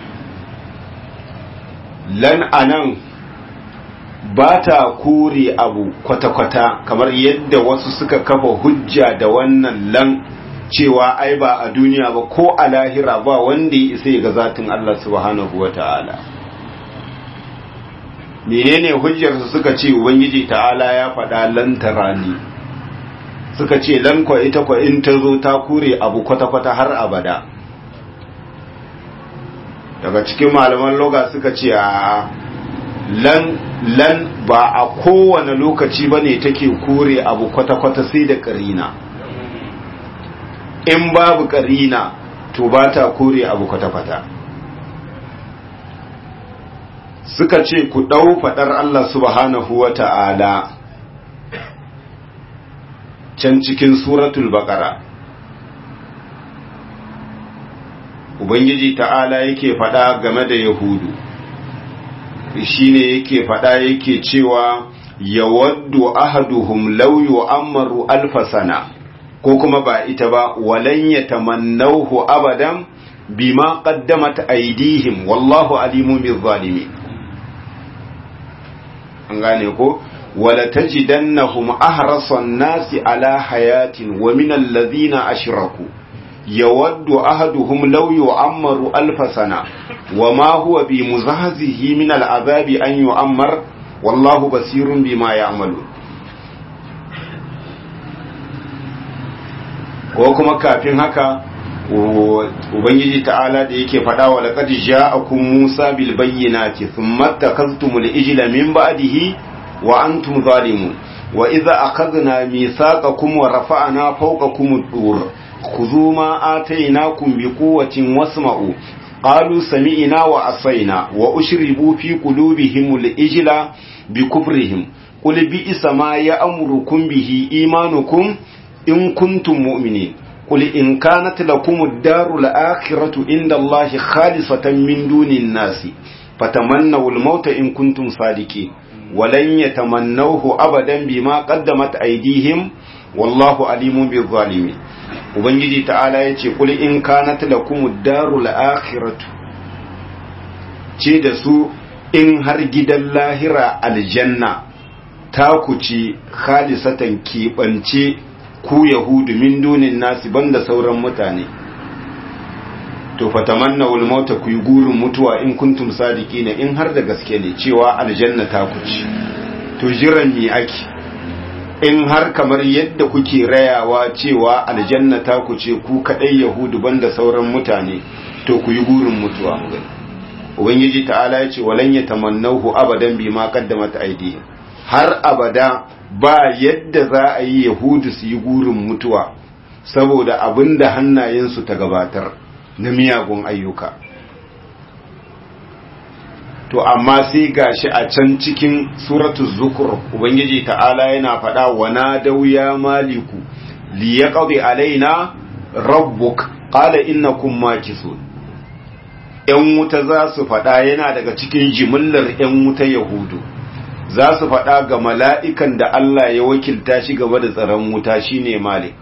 lan anan ba ta kore abu kwata-kwata kamar yadda wasu suka kafa hujja da wannan lan cewa ai ba a duniya ba ko a lahira ba wanda ya isa ga zatin Allah subhanahu wa ta'ala menene hujjarsu suka ce ubangiji ta'ala ya faɗa lantara ne suka ce lankwa ita kwa in ta zo ta kure abu kwata-kwata har abada daga cikin malaman loga suka ce a lan lan ba a kowane lokaci ba ne take kure abu kwata-kwata sai da karina in babu karina to ba ta kore abu kwata-kwata suka ce ku ɗau faɗar Allah subhanahu wa ta'ala can cikin suratul baƙara Ubangiji ta'ala yake faɗa game da Yahudu shi ne yake faɗa yake cewa yawaddu ahaduhum law yu'ammaru alfa sana ko kuma ba ita ba walan yatamannawhu abadan bima qaddamat aydihim wallahu alimun bizzalimin an gane ko wala tajidannahum ahrasan nasi ala hayatin wa min alladhina ashraku yawaddu ahaduhum law yu'ammaru alfa sana wama huwa bimuzahzihi min al'azabi an yu'ammar wallahu basirun bima ya'malun ko kuma kafin haka ubangiji ta'ala da yake faɗa wa laqad ja'akum musa bil bayyinati thumma takaztumul ijla min ba'dihi wa antum zalimun wa idza akhadna mithaqakum wa rafa'na fawqakum ad-dur khudhu ma atainakum bi quwwatin wasma'u qalu sami'na wa asayna wa ushribu fi qulubihim al-ijla bi kufrihim qul bi'sa ma ya'murukum bihi imanukum in kuntum mu'minin قل إن كانت لكم الدار الآخرة عند الله خالصة من دون الناس فتمنوا الموت إن كنتم صادقين ولن يتمنوه أبدا بما قدمت أيديهم والله عليم بالظالمين ubangiji ta'ala ya ce kuli in kanat lakum darul akhiratu ce da su in har gidan lahira aljanna ta ku ci khalisatan keɓance ku yahudu min dunin nasi banda sauran mutane to fatamanna wal mauta ku yi gurin mutuwa in kuntum sadiqina in har da gaske ne cewa aljanna ta ku ci to jiran mi ake in har kamar yadda kuke rayawa cewa aljanna ta ku ce ku kadai yahudu banda sauran mutane to ku yi gurin mutuwa mu gani ubangiji ta'ala ya ce walan yatamannahu abadan bima qaddamat aydihim har abada ba yadda za a yi yahudu su yi gurin mutuwa saboda abinda hannayensu ta gabatar na miyagun ayyuka to amma sai gashi a can cikin suratul zukur ubangiji ta'ala yana faɗa wa nadaw ya maliku li yaqdi alaina rabbuk qala innakum makisun yan wuta za su faɗa yana daga cikin jimillar yan wuta yahudu za su faɗa ga mala'ikan da Allah ya wakilta shi gaba da tsaron wuta shine malik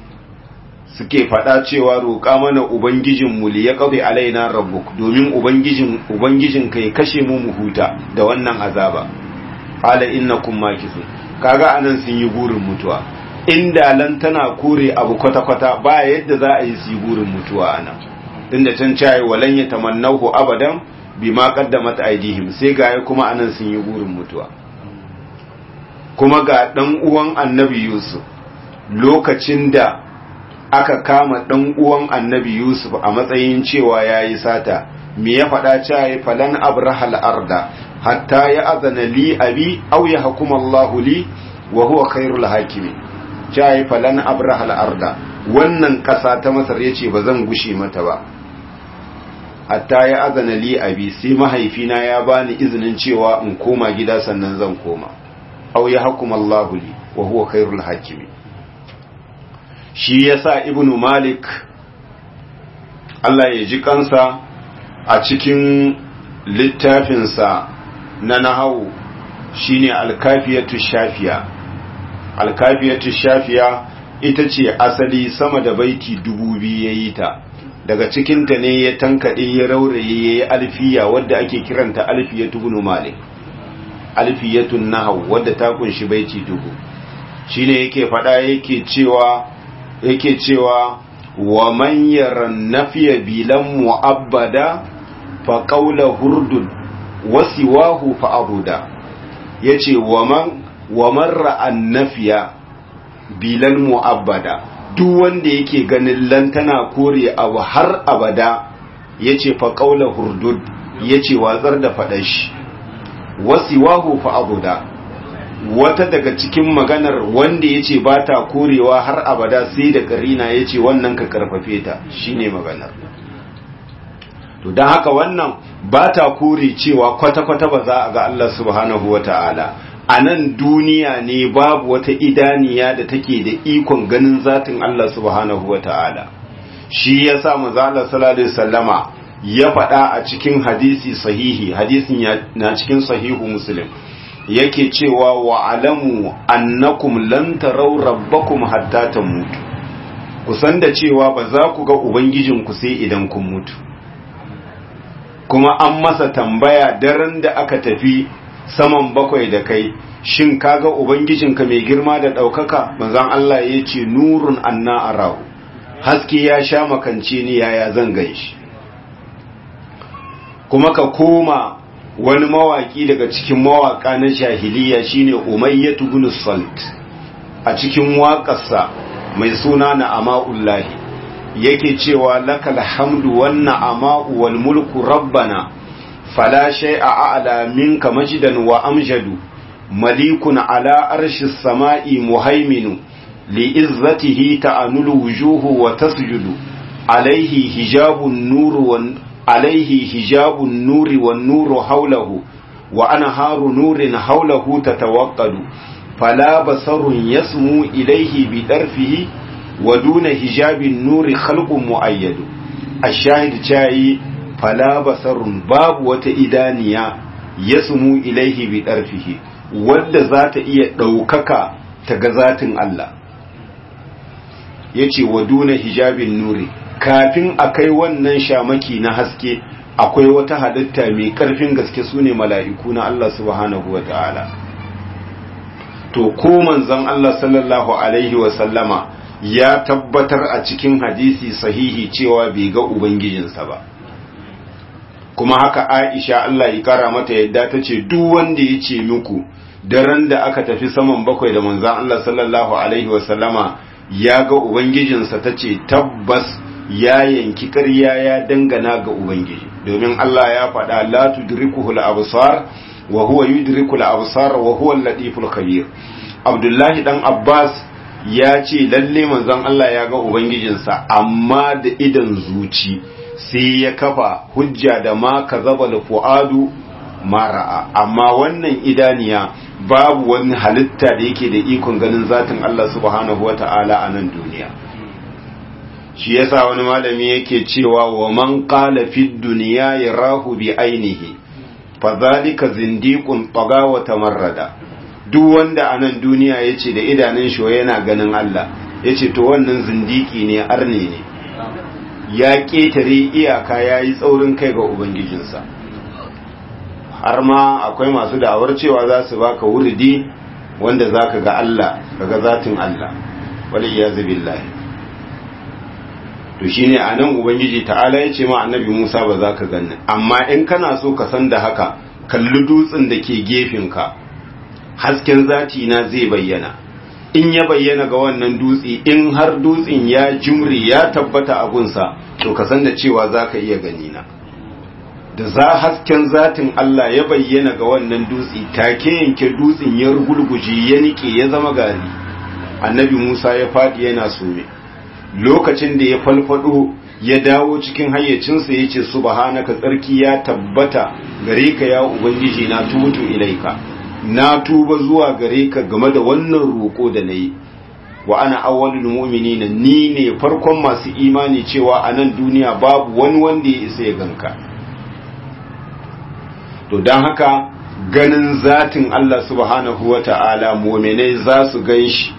suke faɗa cewa roƙa mana ubangijinmu li ya ƙabe alaina rabbuk domin ubangijin ubangijin kai kashe mu mu huta da wannan azaba qala innakum makisun kaga anan sun yi burin mutuwa inda lan tana kore abu kwata kwata ba yadda za a yi su yi burin mutuwa anan tunda can cayi walan yatamannahu abadan bima qaddamat aydihim sai ga kuma anan sun yi burin mutuwa kuma ga dan uwan annabi yusuf lokacin da aka kama ɗan uwan annabi Yusuf a matsayin cewa ya yi sata, me ya faɗa cewa ya falan abrahal arda, hatta ya azana li abi au ya hakuma Allah li wa huwa khairul hakimi. Cewa ya falan abrahal arda, wannan ƙasa ta Masar ya ce ba zan gushe mata ba. Hatta ya azana li abi sai mahaifina ya bani izinin cewa in koma gida sannan zan koma. Au ya hakuma Allah li wa huwa khairul hakimi. shi yasa ibnu malik Allah ya ji kansa a cikin littafinsa na nahawu shine alkafiyatu shafiya alkafiyatu shafiya ita ce asali sama da baiti dubu biyu ya yi ta daga cikinta ne ya tankaɗe ya rauraye ya yi alfiya wadda ake kiranta alfiyatu ibnu malik alfiyatun nahawu wadda ta kunshi baiti dubu shine yake faɗa yake cewa yake cewa wa man yaran nafiya bilan mu'abbada fa qawla hurdun wa siwahu fa abuda yace wa man wa man ra'an nafiya bilan mu'abbada duk wanda yake ganin lantana kore abu har abada yace fa qawla hurdud yace watsar da fadashi wa siwahu fa abuda wata daga cikin maganar wanda ya ce ba ta korewa har abada sai da karina ya ce wannan ka karfafe ta shine maganar to don haka wannan ba ta kore cewa kwata-kwata ba za a ga Allah subhanahu wa ta'ala a nan duniya ne babu wata idaniya da take da ikon ganin zatin Allah subhanahu wa ta'ala shi ya sa mazala salallahu sallama ya faɗa a cikin hadisi sahihi hadisin na cikin sahihu muslim yake cewa wa alamu annakum lan taraw rabbakum hatta tamutu kusan da cewa ba za ku ga ubangijinku sai idan kun mutu kuma an masa tambaya daren da aka tafi saman bakwai da kai shin kaga ubangijinka mai girma da ɗaukaka manzon Allah ya ce nurun anna arahu haske ya sha makance ni yaya zan ganshi kuma ka koma wani mawaki daga cikin mawaka na jahiliya shine umayyatu ibn salt a cikin waƙarsa mai suna na ama'ullahi yake cewa lakal hamdu wan na'ama'u wal mulku rabbana fala shay'a a'la minka majdan wa amjadu malikun ala arshis sama'i muhaiminu li izzatihi ta'anulu wujuhu wa tasjudu alaihi hijabun nuru wan عليه حجاب النور والنور حوله وأنهار نور حوله تتوقد فلا بصر يسمو إليه بدرفه ودون حجاب النور خلق مؤيد الشاهد جاي فلا بصر باب وتإدانيا يسمو إليه بدرفه wadda za ta iya ɗaukaka ta ga zatin Allah ya ce wa duna hijabin nuri kafin a kai wannan shamaki na haske akwai wata halitta mai ƙarfin gaske su ne mala'iku na Allah subhanahu wa ta'ala to ko manzon Allah sallallahu Alaihi wasallama ya tabbatar a cikin hadisi sahihi cewa bai ga Ubangijinsa ba kuma haka Aisha Allah ya kara mata yadda ta ce duk wanda ya ce muku daren da aka tafi saman bakwai da manzon Allah sallallahu alaihi wasallama ya ga ubangijinsa tace tabbas ya yanki ƙarya ya dangana ga ubangiji domin Allah ya faɗa la tudrikuhul absar wa huwa yudrikul absar wa huwa al-latiful khabir Abdullahi dan Abbas ya ce lalle manzon Allah ya ga ubangijinsa amma da idan zuci sai ya kafa hujja da ma kazaba fuadu mara'a amma wannan idaniya babu wani halitta da yake da ikon ganin zatin Allah subhanahu wata'ala a nan duniya shi yasa wani malami yake cewa wa man qala fid dunya yarahu bi ainihi fa zalika zindiqun taga wa tamarrada duk wanda a nan duniya yace da idanun shi yana ganin Allah yace to wannan zindiki ne arne ne ya ketare iyaka yayi tsaurin kai ga ubangijinsa har ma akwai masu da'awar cewa za su baka wuridi wanda zaka ga Allah kaga zatin Allah wal iyazu billahi to shine anan ubangiji ta'ala yace ma annabi Musa ba za ka ganni amma in kana so ka san da haka kalli dutsen da ke ka hasken zati na zai bayyana in ya bayyana ga wannan dutse in har dutsen ya jumri ya tabbata abunsa to ka san da cewa za ka iya gani na da za hasken zatin Allah ya bayyana ga wannan dutse take yanke dutsen ya rugulguje ya nike ya zama gari annabi Musa ya faɗi yana sume lokacin da ya falfado ya dawo cikin hayyacinsa ya ce subhanaka tsarki ya tabbata gare ka ya ubangiji na tubutu ilaika na tuba zuwa gare ka game da wannan roƙo da na yi wa ana awwalul mu'minina ni ne farkon masu imani cewa a nan duniya babu wani wanda ya isa ya ganka to don haka ganin zatin Allah subhanahu wa ta'ala mu'minai za su gan shi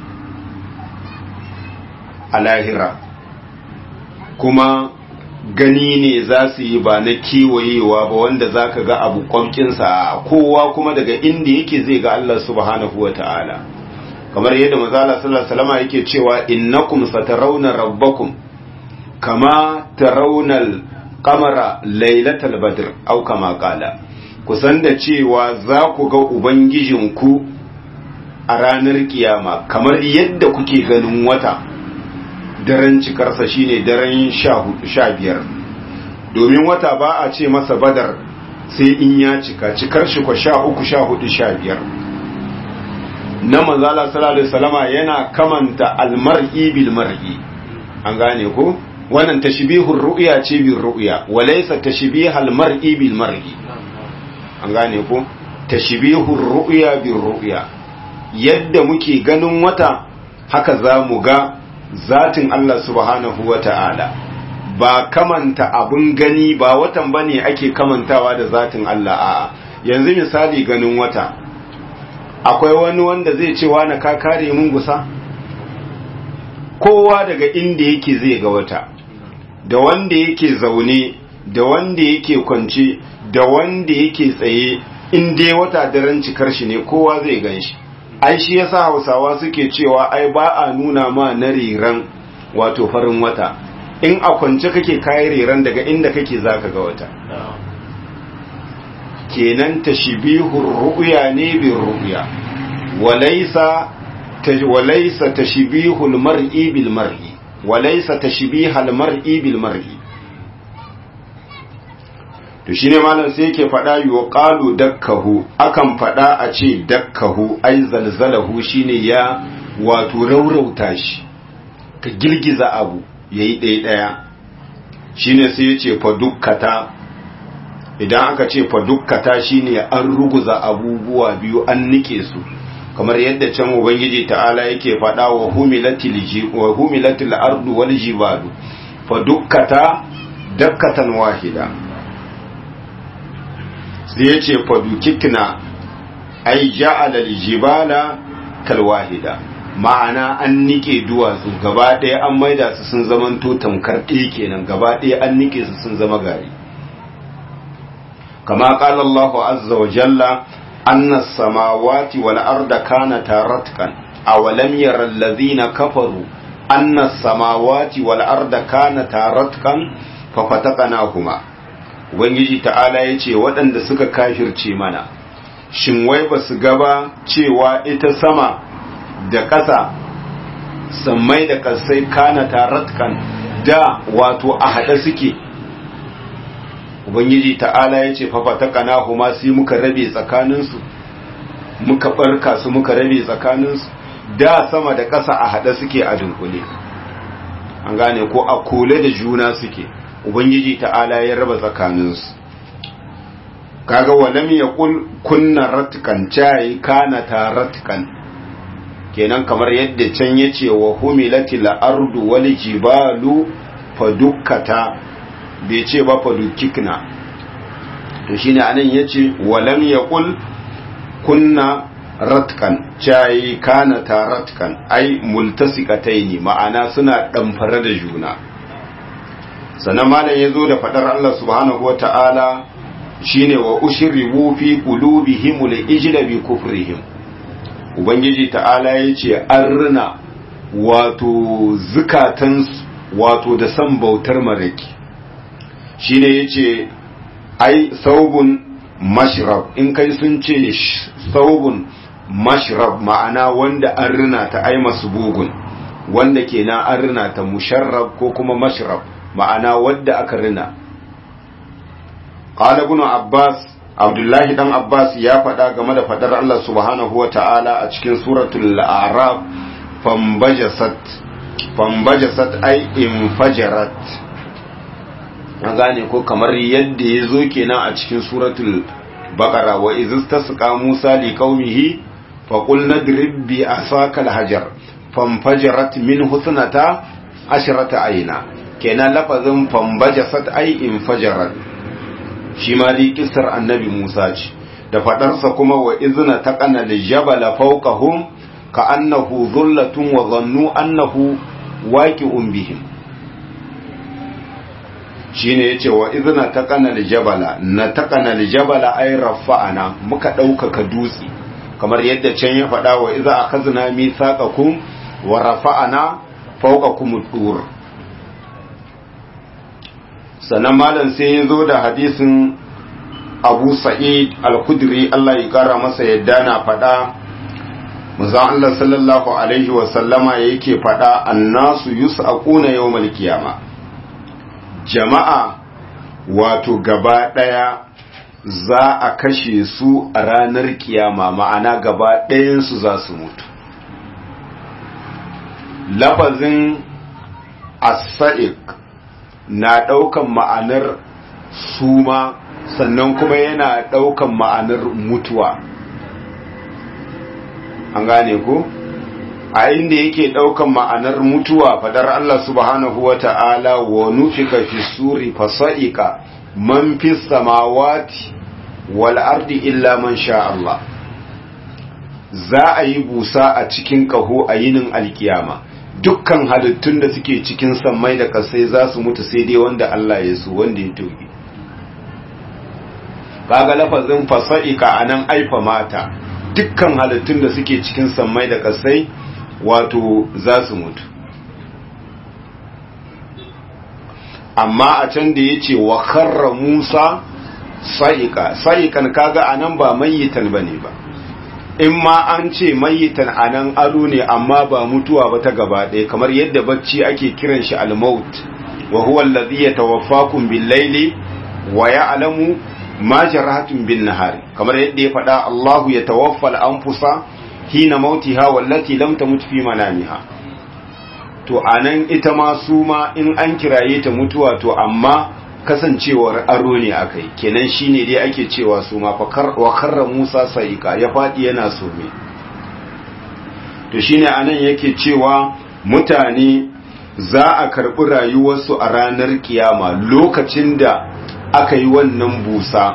a lahira kuma gani ne za su yi ba na kewayewa ba wanda za ka ga abu kwamkinsa kowa kuma daga inda yake zai ga Allah subhanahu wa ta'ala kamar yadda mazala sallallahu yake cewa innakum satarawna rabbakum kama tarawna qamara lailatal badr au kama qala kusan da cewa za ku ga ubangijinku a ranar kiyama kamar yadda kuke ganin wata daren cikarsa shine daren sha biyar domin wata ba a ce masa badar sai in ya cika cikar shi kwa sha uku sha hudu sha biyar na manzala sallallahu salama yana kamanta almar'i bil mar'i an gane ko wannan tashbihur ru'ya ce bil ru'ya walaysa tashbihal mar'i bil mar'i an gane ko tashbihur ru'ya bil ru'ya yadda muke ganin wata haka za mu ga zatin Allah subhanahu wa ta'ala ba kamanta abun gani ba watan ba ne ake kamantawa da zatin Allah a yanzu misali ganin wata akwai wani wanda zai ce na ka kare mun gusa kowa daga inda yake zai ga wata da wanda yake zaune da wanda yake kwance da wanda yake tsaye in dai wata daren cikar shi ne kowa zai gan shi ai shi yasa hausawa suke cewa ai ba a nuna ma na riran wato farin wata in a kwance kake kayi riran daga inda kake zaka ga wata kenan tashbihur ru'ya ne bi ru'ya walaysa walaysa tashbihul mar'i bil mar'i walaysa tashbihal mar'i bil mar'i to shine malam sai yake faɗa yuqalu dakkahu akan faɗa a ce dakkahu ai zalzalahu shine ya wato raurauta shi ka girgiza abu yayi ɗaya ɗaya shine sai ya ce fa dukkata idan aka ce fa dukkata shine an ruguza abubuwa biyu an nike su kamar yadda can ubangiji ta'ala yake faɗa wa humilatil wa humilatil ardu wal jibalu fa dukkata dakkatan wahida sai ya ce fadukikna ai ja'ala jibala kalwahida ma'ana an nike duwatsu gaba ɗaya an maida su sun zaman to tamkar ɗaya kenan gaba ɗaya an nike su sun zama gari kama qala Allahu azza wa jalla anna as-samawati wal arda kanata ratqan aw lam yara alladhina kafaru anna as-samawati wal arda kanata ratqan fa fataqnahuma ubangiji ta'ala ya ce waɗanda suka kafirce mana shin wai ba su gaba cewa ita sama da ƙasa sammai da ƙasai kana taratkan da wato a haɗe suke ubangiji ta'ala ya ce fafa ta kana kuma sai muka rabe tsakaninsu muka ɓarka su muka rabe tsakaninsu da sama da ƙasa a haɗe suke a dunkule an gane ko a kole da juna suke ubangiji ta'ala ya raba tsakaninsu kaga walam ya kunna ratkan cai kana ta ratkan kenan kamar yadda can yace wa humilatil ardu wal jibalu fadukkata bai ce ba fadukkikna to shine anan yace walam yaqul kunna ratkan cai kana ta ratkan ai multasikataini ma'ana suna damfare da juna sannan malam yazo da fadar Allah subhanahu wataala shine wa ushribu fi qulubihim al-ijla bi kufrihim ubangiji ta'ala yace an rina wato zukatan wato da san bautar maraki shine yace ai saubun mashrab in kai sun ce saubun mashrab ma'ana wanda an rina ta ai masbugun wanda kenan an rina ta musharrab ko kuma mashrab ma'ana wanda aka rina qala ibn abbas abdullahi dan abbas ya faɗa game da faɗar Allah subhanahu wa ta'ala a cikin suratul a'raf fambajasat fambajasat ai infajarat an gane ko kamar yadda ya zo kenan a cikin suratul baqara wa izistasqa musa liqaumihi fa qul nadrib bi asaka alhajar famfajarat min husnata ashrata ayna kenan lafazin fambajasat ai infajarat shi ma dai kisar annabi Musa ce da fadarsa kuma wa izna taqana lijabala fawqahum ka annahu dhullatun wa dhannu annahu waqi'un bihim shine yace wa izna taqana lijabala na taqana lijabala ay rafa'ana muka ɗaukaka dutse kamar yadda can ya faɗa wa iza akhazna mithaqakum wa rafa'ana fawqakum dur sannan malam sai ya zo da hadisin abu sa'id al-khudri Allah ya kara masa yadda na faɗa muzan Allah sallallahu alaihi wasallama yake faɗa annasu yus'aquna yawmal qiyama jama'a wato gaba ɗaya za a kashe su a ranar kiyama ma'ana gaba ɗayansu za su mutu lafazin as-sa'iq na ɗaukan ma'anar suma sannan kuma yana ɗaukan ma'anar mutuwa an gane ko a inda yake ɗaukan ma'anar mutuwa fadar Allah subhanahu wa ta'ala wa nufika fi suri fasa'ika man fi samawati wal ardi illa man sha Allah za a yi busa a cikin ƙaho a yinin alkiyama dukkan halittun da suke cikin sammai da kasai za su mutu sai dai wanda Allah ya so wanda ya toge kaga lafazin fasa'ika anan aifa mata dukkan halittun da suke cikin sammai da kasai wato za su mutu amma a can da ya ce wa karra musa sa'ika sa'ikan kaga anan ba mayyitan bane ba in ma an ce mayitan anan ado ne amma ba mutuwa ba ta gaba ɗaya kamar yadda bacci ake kiran shi al-maut wa huwa alladhi yatawaffakum bil-laili wa ya'lamu ma jarahatum bin-nahari kamar yadda ya faɗa Allahu yatawaffa al-anfusa hina mautiha wallati lam tamut fi manamiha to anan ita ma su ma in an kiraye ta mutuwa to amma kasancewar aro ne akai kenan shine dai ake cewa su ma wa karra Musa saika ya fadi yana some to shine anan yake cewa mutane za a karbi rayuwarsu a ranar kiyama lokacin da aka yi wannan busa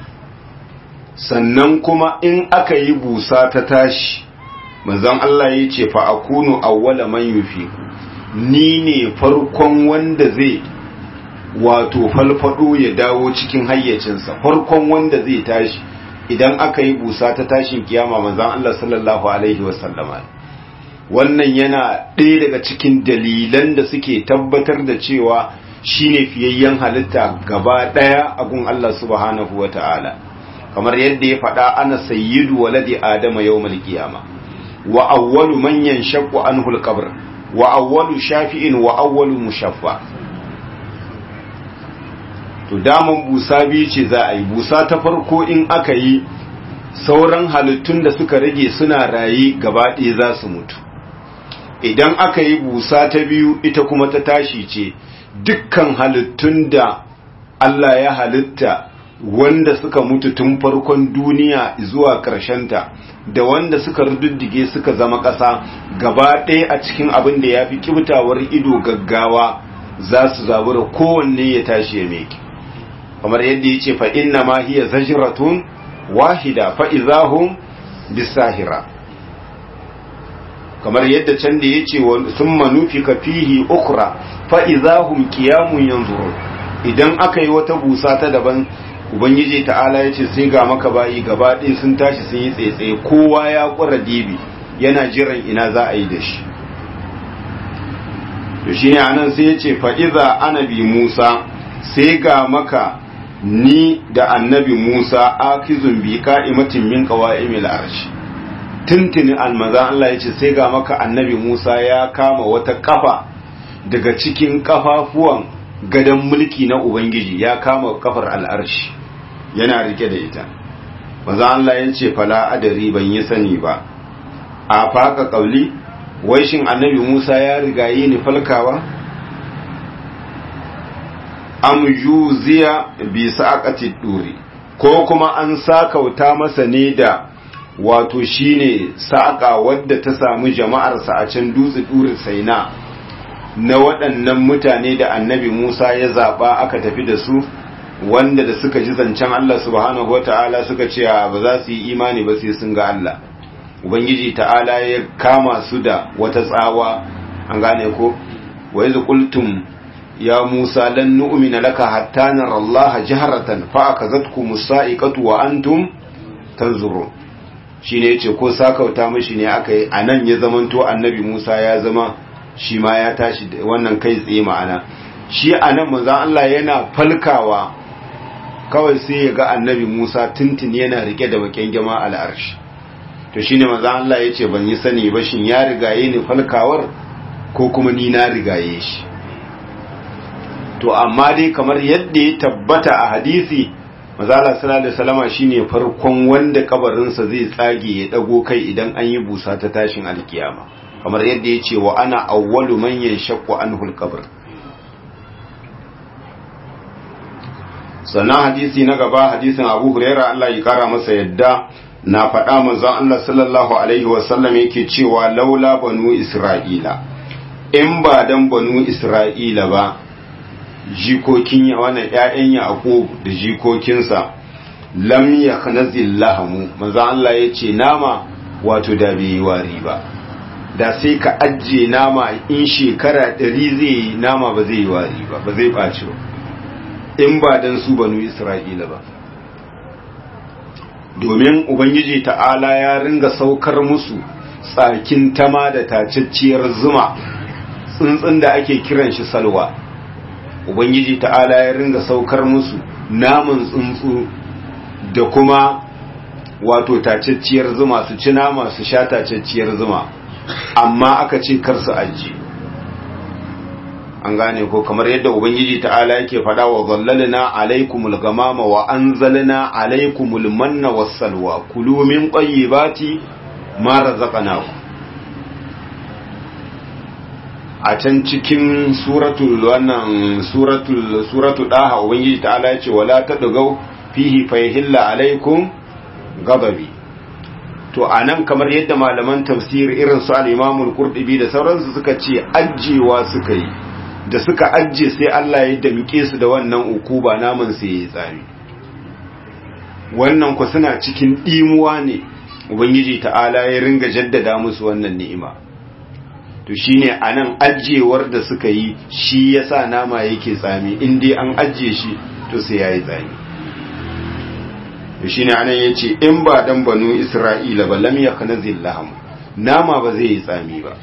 sannan kuma in aka yi busa ta tashi manzon Allah ya ce fa akunu awwala man yufi ni ne farkon wanda zai wato falfado ya dawo cikin hayyacinsa farkon wanda zai tashi idan aka yi busa ta tashin kiyama manzon Allah sallallahu alaihi wasallama wannan yana ɗaya daga cikin dalilan da suke tabbatar da cewa shine fiyayyen halitta gaba ɗaya a gun Allah subhanahu wata'ala kamar yadda ya faɗa ana sayyidu waladi adama yawmal qiyama wa awwalu man yanshaqqu anhu al-qabr wa awwalu shafi'in wa awwalu mushaffa to daman busa biyu ce za a yi busa ta farko in aka yi sauran halittun da suka rage suna raye gaba ɗaya za su mutu idan aka yi busa ta biyu ita kuma ta tashi ce dukkan halittun da Allah ya halitta wanda suka mutu tun farkon duniya zuwa ta da wanda suka rududdige suka zama ƙasa gaba ɗaya a cikin abin da ya fi kibtawar ido gaggawa za su zabura kowanne ya tashi ya meke kamar yadda ya ce fa inna ma hiya zajratun wahida fa izahum bisahira kamar yadda can da ya ce sun manufi ka fihi ukra fa izahum qiyamun yanzurun idan aka yi wata busa ta daban ubangiji ta'ala ya ce sai ga maka bayi gaba ɗaya sun tashi sun yi tsaitsaye kowa ya ƙura dibi yana jiran ina za a yi da shi to shi ne anan sai ya ce fa'iza anabi musa sai ga maka ni da annabi musa akizun bi ka'imatin min qawa'imil arshi tuntuni almaza Allah ya ce sai ga maka annabi musa ya kama wata kafa daga cikin kafafuwan gadon mulki na ubangiji ya kama kafar al'arshi yana rike da ita maza Allah ya ce fala adari ban yi sani ba a faka kauli wai shin annabi Musa ya rigaye ni falkawa am yuziya bi saqati duri ko kuma an sakauta masa ne da wato shine saƙa wadda ta samu jama'arsa a can dutse duri saina na waɗannan mutane da annabi Musa ya zaɓa aka tafi da su wanda da suka ji zancen Allah subhanahu wa ta'ala suka ce ba za su yi imani ba sai sun ga Allah Ubangiji ta'ala ya kama su da wata tsawa an gane ko wa yanzu qultum ya Musa lan nu'mina laka hatta nara Allah jaharatan fa akazatkum musaiqatu wa antum tanzurun shine yace ko sakauta mishi ne aka yi anan ya zamanto annabi Musa ya zama shi ma ya tashi wannan kai tsaye ma'ana shi anan manzon Allah yana falkawa kawai sai ya ga annabi Musa tuntun yana rike da bakin jama al'arshi to shine manzon Allah yace ban yi sani ba shin ya rigaye ni falkawar ko kuma ni na rigaye shi to amma dai kamar yadda ya tabbata a hadisi mazala sallallahu alaihi wasallama shine farkon wanda kabarinsa zai tsage ya dago kai idan an yi busa ta tashin alkiyama kamar yadda ya ce wa ana awwalu man yanshaqqu anhu alqabr sannan hadisi na gaba hadisin Abu Huraira Allah ya kara masa yadda na faɗa manzon Allah sallallahu alaihi wasallam yake cewa laula banu Isra'ila in ba dan banu Isra'ila ba jikokin ya wannan ƴaƴan Yaqub da jikokinsa lam yakhnazil lahamu manzon Allah yace nama wato da bai yi wari ba da sai ka ajiye nama in shekara ɗari zai yi nama ba zai yi wari ba ba zai ɓaci ba in ba dan su banu Isra'ila ba domin Ubangiji ta'ala ya ringa saukar musu tsakin tama da tacacciyar zuma tsuntsun da ake kiran shi salwa Ubangiji ta'ala ya ringa saukar musu naman tsuntsu da kuma wato tacacciyar zuma su ci nama su sha tacacciyar zuma amma aka ce kar su ajiye an gane ko kamar yadda ubangiji ta'ala yake faɗa wa zallalna alaikumul gamama wa anzalna alaikumul manna wassalwa kulu min tayyibati ma razaqnakum a can cikin suratul wannan suratul suratul daha ubangiji ta'ala yace wala tadgau fihi fayhilla alaikum ghadabi to anan kamar yadda malaman tafsir irin su al-Imam al-Qurtubi da sauransu suka ce ajjewa suka yi da suka ajje sai Allah ya damike su da wannan ukuba naman sai ya tsari wannan ku suna cikin dimuwa ne ubangiji ta'ala ya ringa jaddada musu wannan ni'ima to shine anan ajjewar da suka yi shi yasa nama yake tsami in dai an ajje shi to sai yayi tsami to shine anan yace in ba dan banu isra'ila ba lam yaknazil laham nama ba zai yi tsami ba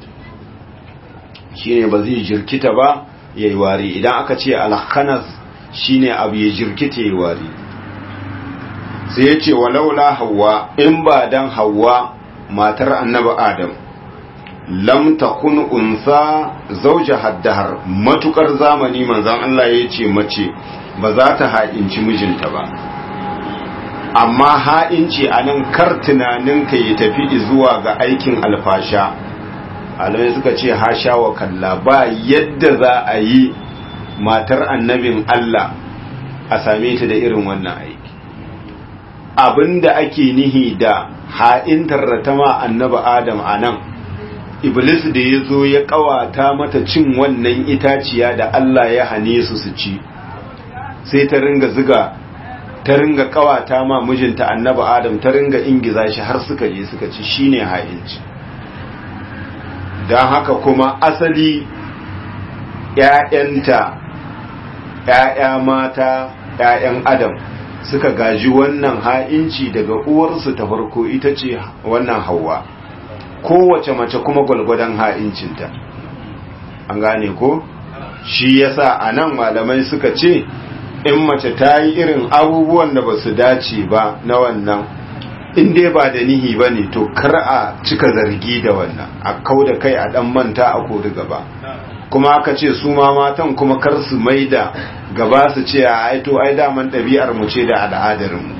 shine ba zai jirkita ba yayi wari idan aka ce al-khanas shine abu ya jirkita yayi wari sai ya ce walaula hawa in ba dan hawa matar annabi adam lam takun unsa zauja haddahar matukar zamani manzon Allah ya ce mace ba za ta ha'inci mijinta ba amma ha'inci a nan kar tunaninka ya tafi zuwa ga aikin alfasha alamai suka ce hasha wa kalla ba yadda za a yi matar annabin Allah a same ta da irin wannan aiki abinda ake nihi da ha'intar ratama annabi adam a nan iblis da ya zo ya kawata mata cin wannan itaciya da Allah ya hane su su ci sai ta ringa ziga ta ringa kawata ma mijinta annabi adam ta ringa ingiza shi har suka je suka ci shine ha'inci don haka kuma asali ‘ya'yanta ‘ya'ya mata ‘ya'yan adam suka gaji wannan ha'inci daga uwarsu ta farko ita ce wannan hawa kowace mace kuma gwalgwadon ha'incinta an gane ko shi yasa a nan malamai suka ce in mace ta yi irin abubuwan da ba su dace ba na wannan in dai ba da nihi ba ne to kar a cika zargi da wannan a kau da kai a dan manta a kori gaba kuma aka ce su ma matan kuma kar su mai da gaba su ce a aito ai daman ɗabi'ar mu ce da al'adar mu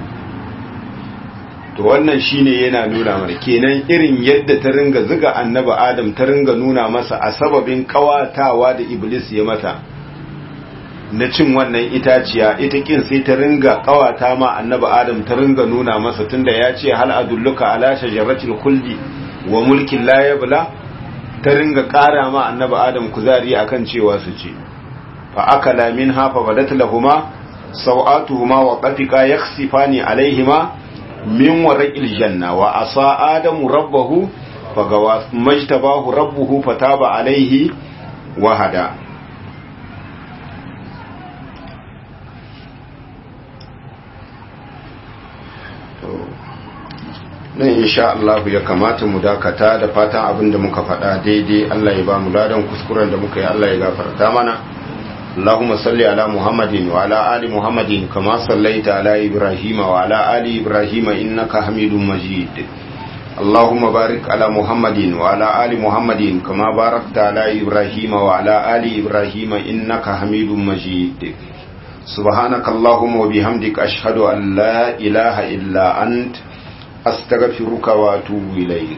to wannan shine yana nuna mana kenan irin yadda ta ringa zuga annabi adam ta ringa nuna masa a sababin kawatawa da iblis ya mata na cin wannan itaciya ita kin sai ta ringa kawata ma annabi adam ta ringa nuna masa tunda ya ce hal adulluka ala shajaratil khuldi wa mulkin la yabla ta ringa kara ma annabi adam kuzari akan cewa su ce fa akala minha fa badat lahumma sawatuhuma wa qafiqa yakhsifani alaihima min warqil janna wa asa adamu rabbahu fagawa majtabahu rabbuhu fataba alaihi wa hada nan insha Allah ya kamata mu dakata da fatan abin da muka faɗa daidai Allah ya ba mu ladan kuskuren da muka yi Allah ya gafarta mana Allahumma salli ala Muhammadin wa ala ali Muhammadin kama sallaita ala Ibrahim wa ala ali Ibrahim innaka Hamidum Majid Allahumma barik ala Muhammadin wa ala ali Muhammadin kama barakta ala Ibrahim wa ala ali Ibrahim innaka Hamidum Majid سبحانك اللهم وبحمدك أشهد أن لا إله إلا أنت أستغفرك وأتوب إليك